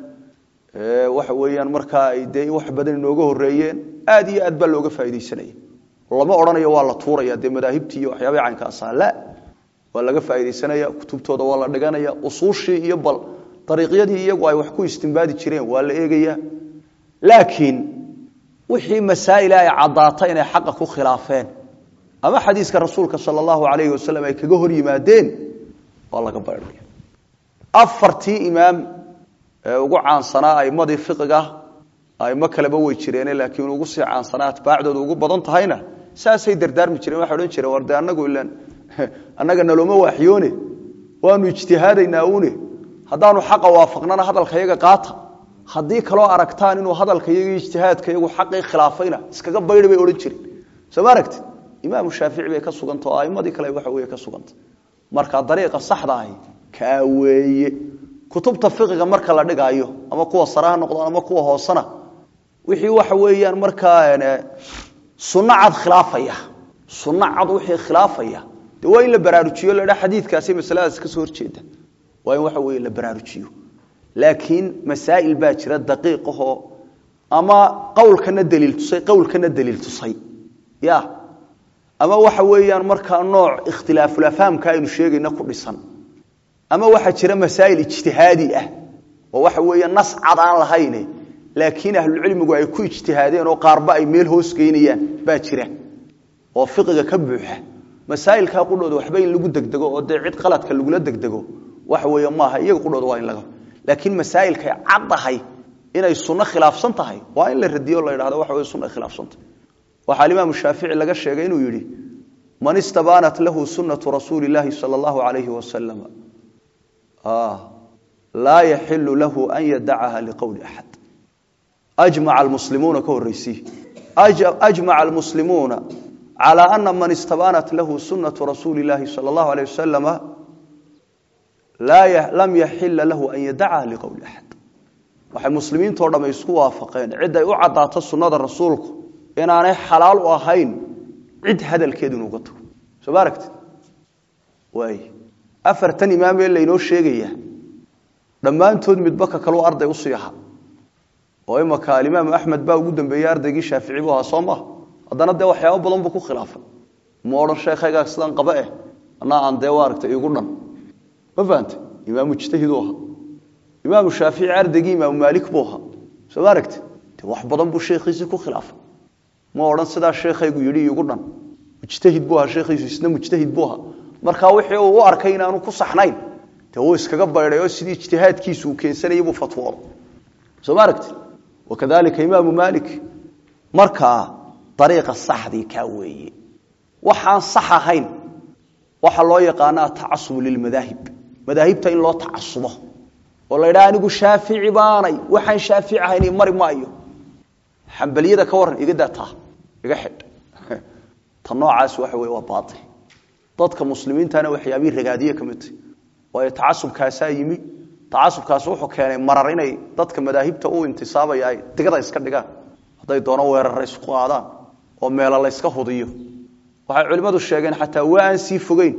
[SPEAKER 1] waxa weeyaan markaa ay dee wax badan inooga horeeyeen aad iyo aad baa looga faaidaysanaya lama odhanayo waa la tuuraya dee madaahibtii iyo waxyaabah caynkaasa la waa laga faaidaysanaya kutubtooda waa la dhiganaya usuushii iyo bal dariiqyadii iyagu ay wax ku istimbaadi jireen waa la eegaya laakiin wixii masaa'il ay caddaata inay xaqa ku khilaafeen ama xadiiska rasuulka sala allahu calayhi wasalam ay kaga hor yimaadeen waa laga baydhaya afartii imaam ee ugu caansanaa aimadii fiqiga aimo kaleba way jireene laakiin ugu sii caansanaa atbaacdooda ugu badan tahayna saasay dardaarmi jireen waxay odhan jireen war dee annagu ilan annaga nalooma waaxyoone waanu ijtihaadaynaa une haddaanu xaqa waafaqnana hadalka yaga qaata haddii kaloo aragtaan inuu hadalka iyaga ijtihaadka iyagu xaqii khilaafayna iskaga baydha bay odhan jireen soo ma aragti imaamu shaafici bay ka suganta oo aimadii kale waxa wey ka suganta marka dariiqa saxda ahi kaa weeye kutubta fiqiga marka la dhigaayo ama kuwa sare ha noqdaan ama kuwa hoosena wixii waxa weeyaan markaa sunno cad khilaafaya sunno cad wixii khilaafaya de waa in la baraarujiyo la dhaa xadiidkaasi masaladaas ka soo horjeeda waa in waxa weeye la baraarujiyo laakiin masaa'il baa jira daqiiqahoo ama qowlkana daliil tusay qowlkana daliil tusay ya ama waxa weeyaan markaa nooc ikhtilaafulafahamka aynu sheegayna ku dhisan ama waxaa jira masaa'il ijtihaadi ah oo waxa weeye nas cad aan lahayne laakiin ahlucilmigu ay ku ijtihaadeen oo qaarba ay meel hoos geynayaan baa jira oo fiqiga ka buuxa masaa'ilkaa qudhooda waxba in lagu degdego oo dee cid qaladka lagula degdego waxa weeye maaha iyaga qudhooda waa in laga laakiin masaa'ilkay caddahay inay sunno khilaafsan tahay waa in la radiyo o la yidhahdo waxa weye sunna khilaafsantah waxaa alimaamu shaafici laga sheegay inuu yidhi man istabaanat lahu sunnatu rasuuli illaahi sala allahu calayhi wasalam laa yaxilu lahu an yadacaha liqowli axad ajmaca almuslimuuna ka horreysii ajmaca almuslimuuna calى ana man istabaanat lahu sunaةu rasuuli اllahi salى اllahu alيه wasalama lam yaxila lahu an yadacaha liqowli axad waxay muslimiintao dham isku waafaqeen ciday u cadaato sunada rasuulku inaanay xalaal u ahayn cid hadalkeedu inuuga tago soo ma aragti waay afartan imaam ee laynoo sheegaya dhammaantood midba ka kaluu arday usii ahaa oo imaka alimaamu axmed baa ugu dambeeyey ardaygii shaafici buu ahaa soo maha haddana dee waxyaabo badan buu ku khilaafay ma odhan sheekhaygaa sidan qaba eh anaa aan dee aragtay igu dhan ma fahante imaam mujtahiduu ahaa imaamu shaafici ardaygii imaamu maalik buu ahaa soo ma aragti de wax badan buu sheekhiisii ku khilaafay ma odhan sidaa sheekhaygu yidhi igu dhan mujtahid buu ahaa sheekhiisu isna mujtahid buu ahaa markaa wixii uu u arkay inaanu ku saxnayn dee wuu iskaga baydhay oo sidii ijtihaadkiisu uu keensanayay buu fatwooday soo ma aragti wakadalika imaamu maalik markaa ariiqa saxdii kaa weeye waxaan sax ahayn waxaa loo yaqaana atacasubu lilmadaahib madaahibta in loo tacasubo oo la ydhaha anigu shaafici baanay waxaan shaafici ahayn mari maayo xambaliyada ka waran iga dataa iga xidh ta noocaas waxa wey waa baail dadka muslimiintana waxyaabihii ragaadiye ka midtay waayo tacasubkaasaa yimi tacasubkaas wuxuu keenay marar inay dadka madaahibta u intisaabaya ay digada iska dhigaan hadday doono weerara isku qaadaan oo meelo layska hudiyo waxay culimmadu sheegeen xataa waa aan sii fogeyn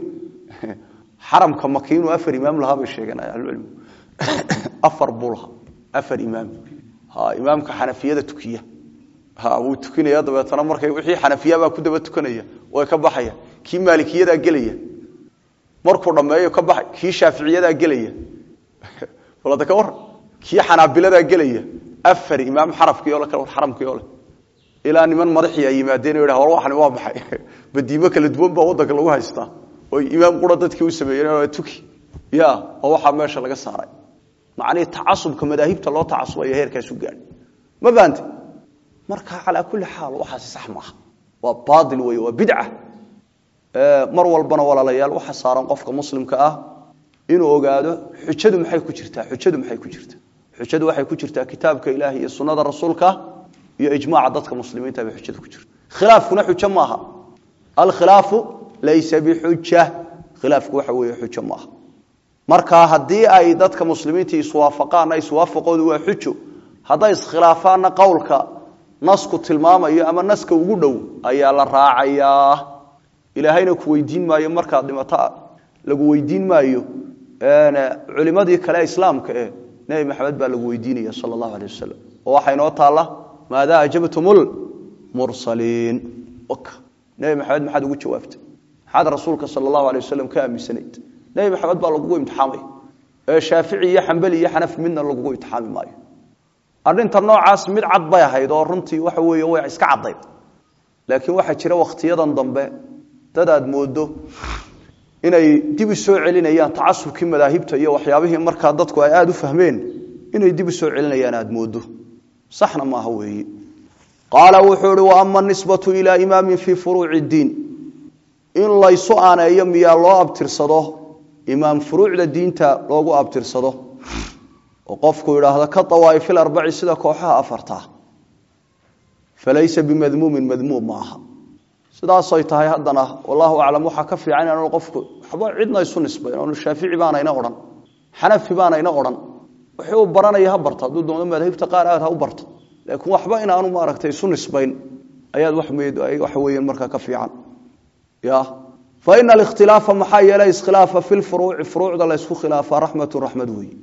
[SPEAKER 1] xaramka maki inuu afar imaam lahaa bay sheegeen ahlucilmigu afar buu lahaa afar imaam ha imaamka xanafiyada tukiya ha wuu tukinaya dabeetana markay wixii xanafiyabaa ku daba tukanaya way ka baxaya kii maalikiyadaa gelaya markuu dhammeeyo ka baxay kii shaaficiyadaa gelaya walada ka waran kii xanaabiladaa gelaya afar imaam xarafkii ole xaramkii ole ilaa niman madaxii ay yimaadeen o war waxani waa maxay badiimo kala duwan baa waddanka lagu haystaa oy imaam qura dadkii u sameeyeen tuki ya oo waxaa meesha laga saaray macnihii tacasubka madaahibta loo tacasubayo heerkaasu gaadh ma fahamte marka calaa kulli xaal waxaasi sax maaha waa baail wey waa bidca mar walbana walaalayaal waxa saaran qofka muslimka ah inuu ogaado xujadu maxay ku jirtaa xujadu maxay ku jirtaa xujadu waxay ku jirtaa kitaabka ilaahi iyo sunnada rasuulka iyo ijmaaca dadka muslimiinta bay xujada ku jirta khilaafkuna xujo maaha alkhilaafu laysa bixuja khilaafku waxa weeye xujo maaha marka haddii ay dadka muslimiinta iswaafaqaanna iswaafaqoodu waa xujo hadday iskhilaafaanna qowlka nasku tilmaamayo ama naska ugu dhow ayaa la raacayaa ilaahayna ku weydiin maayo markaad dhimato lagu weydiin maayo culimadii kale islaamka eh nebi maxamed baa lagu weydiinaya sala allahu alay wasalam oo waxaa inoo taalla maadaa ajabtumulmursaliin nebi maxamed maxaad ugu jawaabtay maxaad rasuulka sala allahu alay wasalam ka aaminsanayd nebi maxamed baa lagugu imtixaamaya ee shaafici iyo xambeli iyo xanafi midna lagugu imtixaami maayo arrinta noocaas mid cad bay ahayd oo runtii waxa weeye way iska caddayd laakiin waxaa jira wakhtiyadan dambe dad aad moodo inay dib u soo celinayaan tacasubkii madaahibta iyo waxyaabihii markaa dadku ay aada u fahmeen inay dib u soo celinayaan aad moodo saxna maaha weeye qaala wuxuu ihi waama nisbatu ilaa imaamin fii furuuci اdiin in laysu aaneeyo miyaa loo abtirsado imaam furuucda diinta loogu abtirsado oo qofku idhaahdo ka awaa'ifi arbaci sida kooxaha afarta falaysa bimadmuumin madmuum ma aha sidaasay tahay haddana wallahu aclam waxaa ka fiican inaanu qofku waxba cidna isu nisbayn oonu shaafici baanayna odhan xanafi baanayna odhan wixii uu baranaya ha barta hadduu doono madaahibta qaar aad ha u barto laakiin waxba inaanu maaragtay isu nisbayn ayaad waxa weeyaan markaa ka fiican ya fa ina alikhtilaafa maxaa yeelay iskhilaafa fi lfuruuci furuucda la ysku khilaafa raxmatu raxmad weeye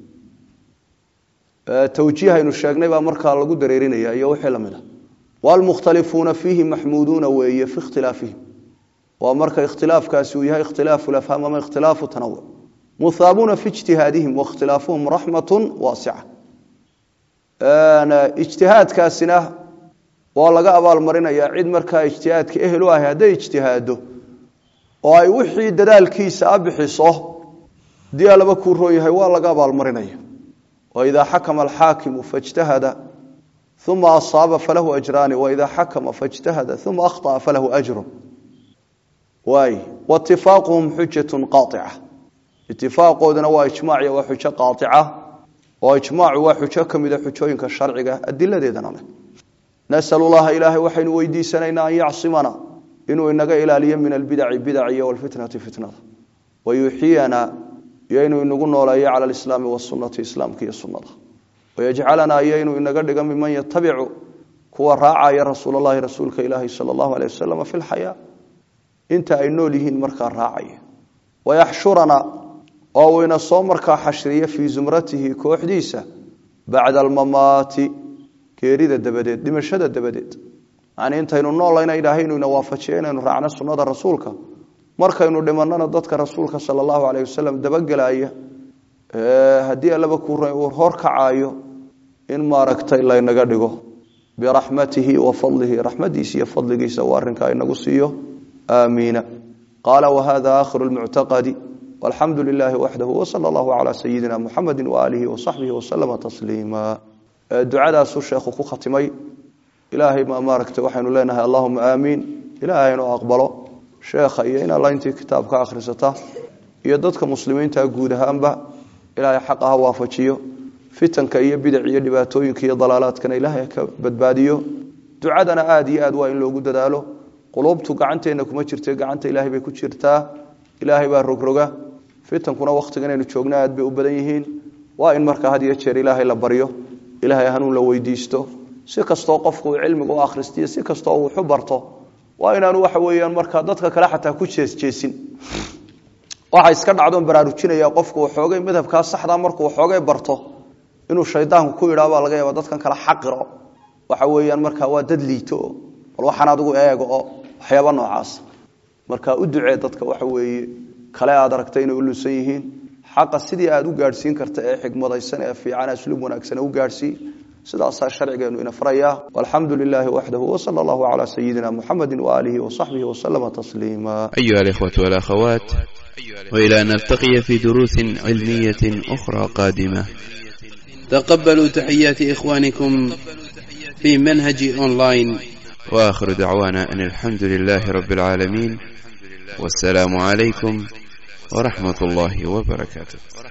[SPEAKER 1] tawjiihaynu sheegnay baa markaa lagu dareerinaya iyo wixii lamid a wlmukhtalifuuna fiihi maxmuuduuna weeye fi ikhtilaafihim waa marka ikhtilaafkaasi uu yahay ikhtilaafu lafhaam ama ikhtilaafu tanawuc muhaabuuna fi ijtihaadihim wakhtilaafuhum raxmatu waasica ijtihaadkaasina waa laga abaalmarinayaa cid markaa ijtihaadka ehel u ahay hadday ijtihaado oo ay wixii dadaalkiisa a bixiso hadii alaba kuu roon yahay waa laga abaalmarinaya waidaa xakama alxaakimu faijtahada uma asaaba falahu ajraani waida xakama faijtahada uma akhطأa falahu ajru waay waاtifaaquhum xujatu qaaطica itifaaqooduna waa ijmaaciya waa xujo qaaطica oo ijmaacu waa xujo ka mida xujooyinka sharciga adiladeedana leh nasal llaha ilaahay waxaynu weydiisanaynaa an yacsimana inuu inaga ilaaliyo min albidaci bidac iyo wlfitnati fitnada wayuxiyana iyo inuu inagu nooleeyo cala alislaami wasunati islaamka iyo sunada wayajcalanaa iyo inuu inaga dhiga miman yatabicu kuwa raacaya rasuul lahi rasuulka ilaahi sal allahu aleh wasalam fi lxayaa inta ay nool yihiin markaa raacaya wayaxshurana oo uu ina soo markaa xashriyo fii zumratihi kooxdiisa bacda almamaati geerida dabadeed dhimashada dabadeed yani intaynu noolayna ilaahay inuu ina waafajiyo inaynu raacno sunnada rasuulka markaynu dhimanana dadka rasuulka sal allahu aleyh wasalam dabagelaya haddii allaba ku uu horkacaayo in maaragtay laynaga dhigo biraxmatihi wa fadlihi raxmadiisa iyo fadligiisa uu arrinkaa inagu siiyo aamiina qaala wahada akhiru lmuctaqadi walxamdu lilahi waxdahu wsala allahu calaa sayidina muxamedi waaalihi wasaxbihi wasalama tasliima ducadaasuu sheekhu ku khatimay ilaahay ma maaragtay waxaynu leenahay allahuma aamiin ilaahay inuu aqbalo sheekha iyo in alla intii kitaab ka akhrisata iyo dadka muslimiinta guud ahaanba ilaahay xaqa ha waafajiyo fitanka iyo bidac iyo dhibaatooyinka iyo dalaalaadkana ilaahay ka badbaadiyo ducadana aada iyo aad waa in loogu dadaalo quluubtu gacanteenna kuma jirte gacanta ilaahay bay ku jirtaa ilaahay baa rogroga fitankuna wakhtiga inaynu joogna aad bay u badan yihiin waa in markaa had iyo jeer ilaahay la baryo ilaahay hanuun la weydiisto si kastoo qofku uu cilmiga u akhristiyo si kastoo uu waxu barto waa inaanu waxa weeyaan markaa dadka kale xataa ku jeesjeesin waxa iska dhacdoon baraarujinaya qofku waxoogay madhabkaa saxdaa markuu waxoogay barto inuu shaydaanku ku yidhaa baa laga yaaba dadkan kale xaqiro waxa weeyaan markaa waa dad liito bal waxaan adigu eego oo waxyaaba noocaas marka u ducee dadka waxa weeye kale aad aragtay inay u lusan yihiin xaqa sidii aad u gaadhsiin karta ee xikmadaysan ee fiican asluub wanaagsan u gaadhsii sidaasaa sharcigeenu ina faraya walxamdu lilaahi waxdahu wsala allahu calaa sayidina muxamedi waaalihi wasaxbihi wasalama tasliima
[SPEAKER 2] أيها الإخوة والأخوات وإلى أن نلتقي في دروس علمية أخرى قادمة تقبلوا تحيات إخوانكم في منهج أونلاين وآخر دعوانا أن الحمد لله رب العالمين والسلام عليكم ورحمة الله وبركاته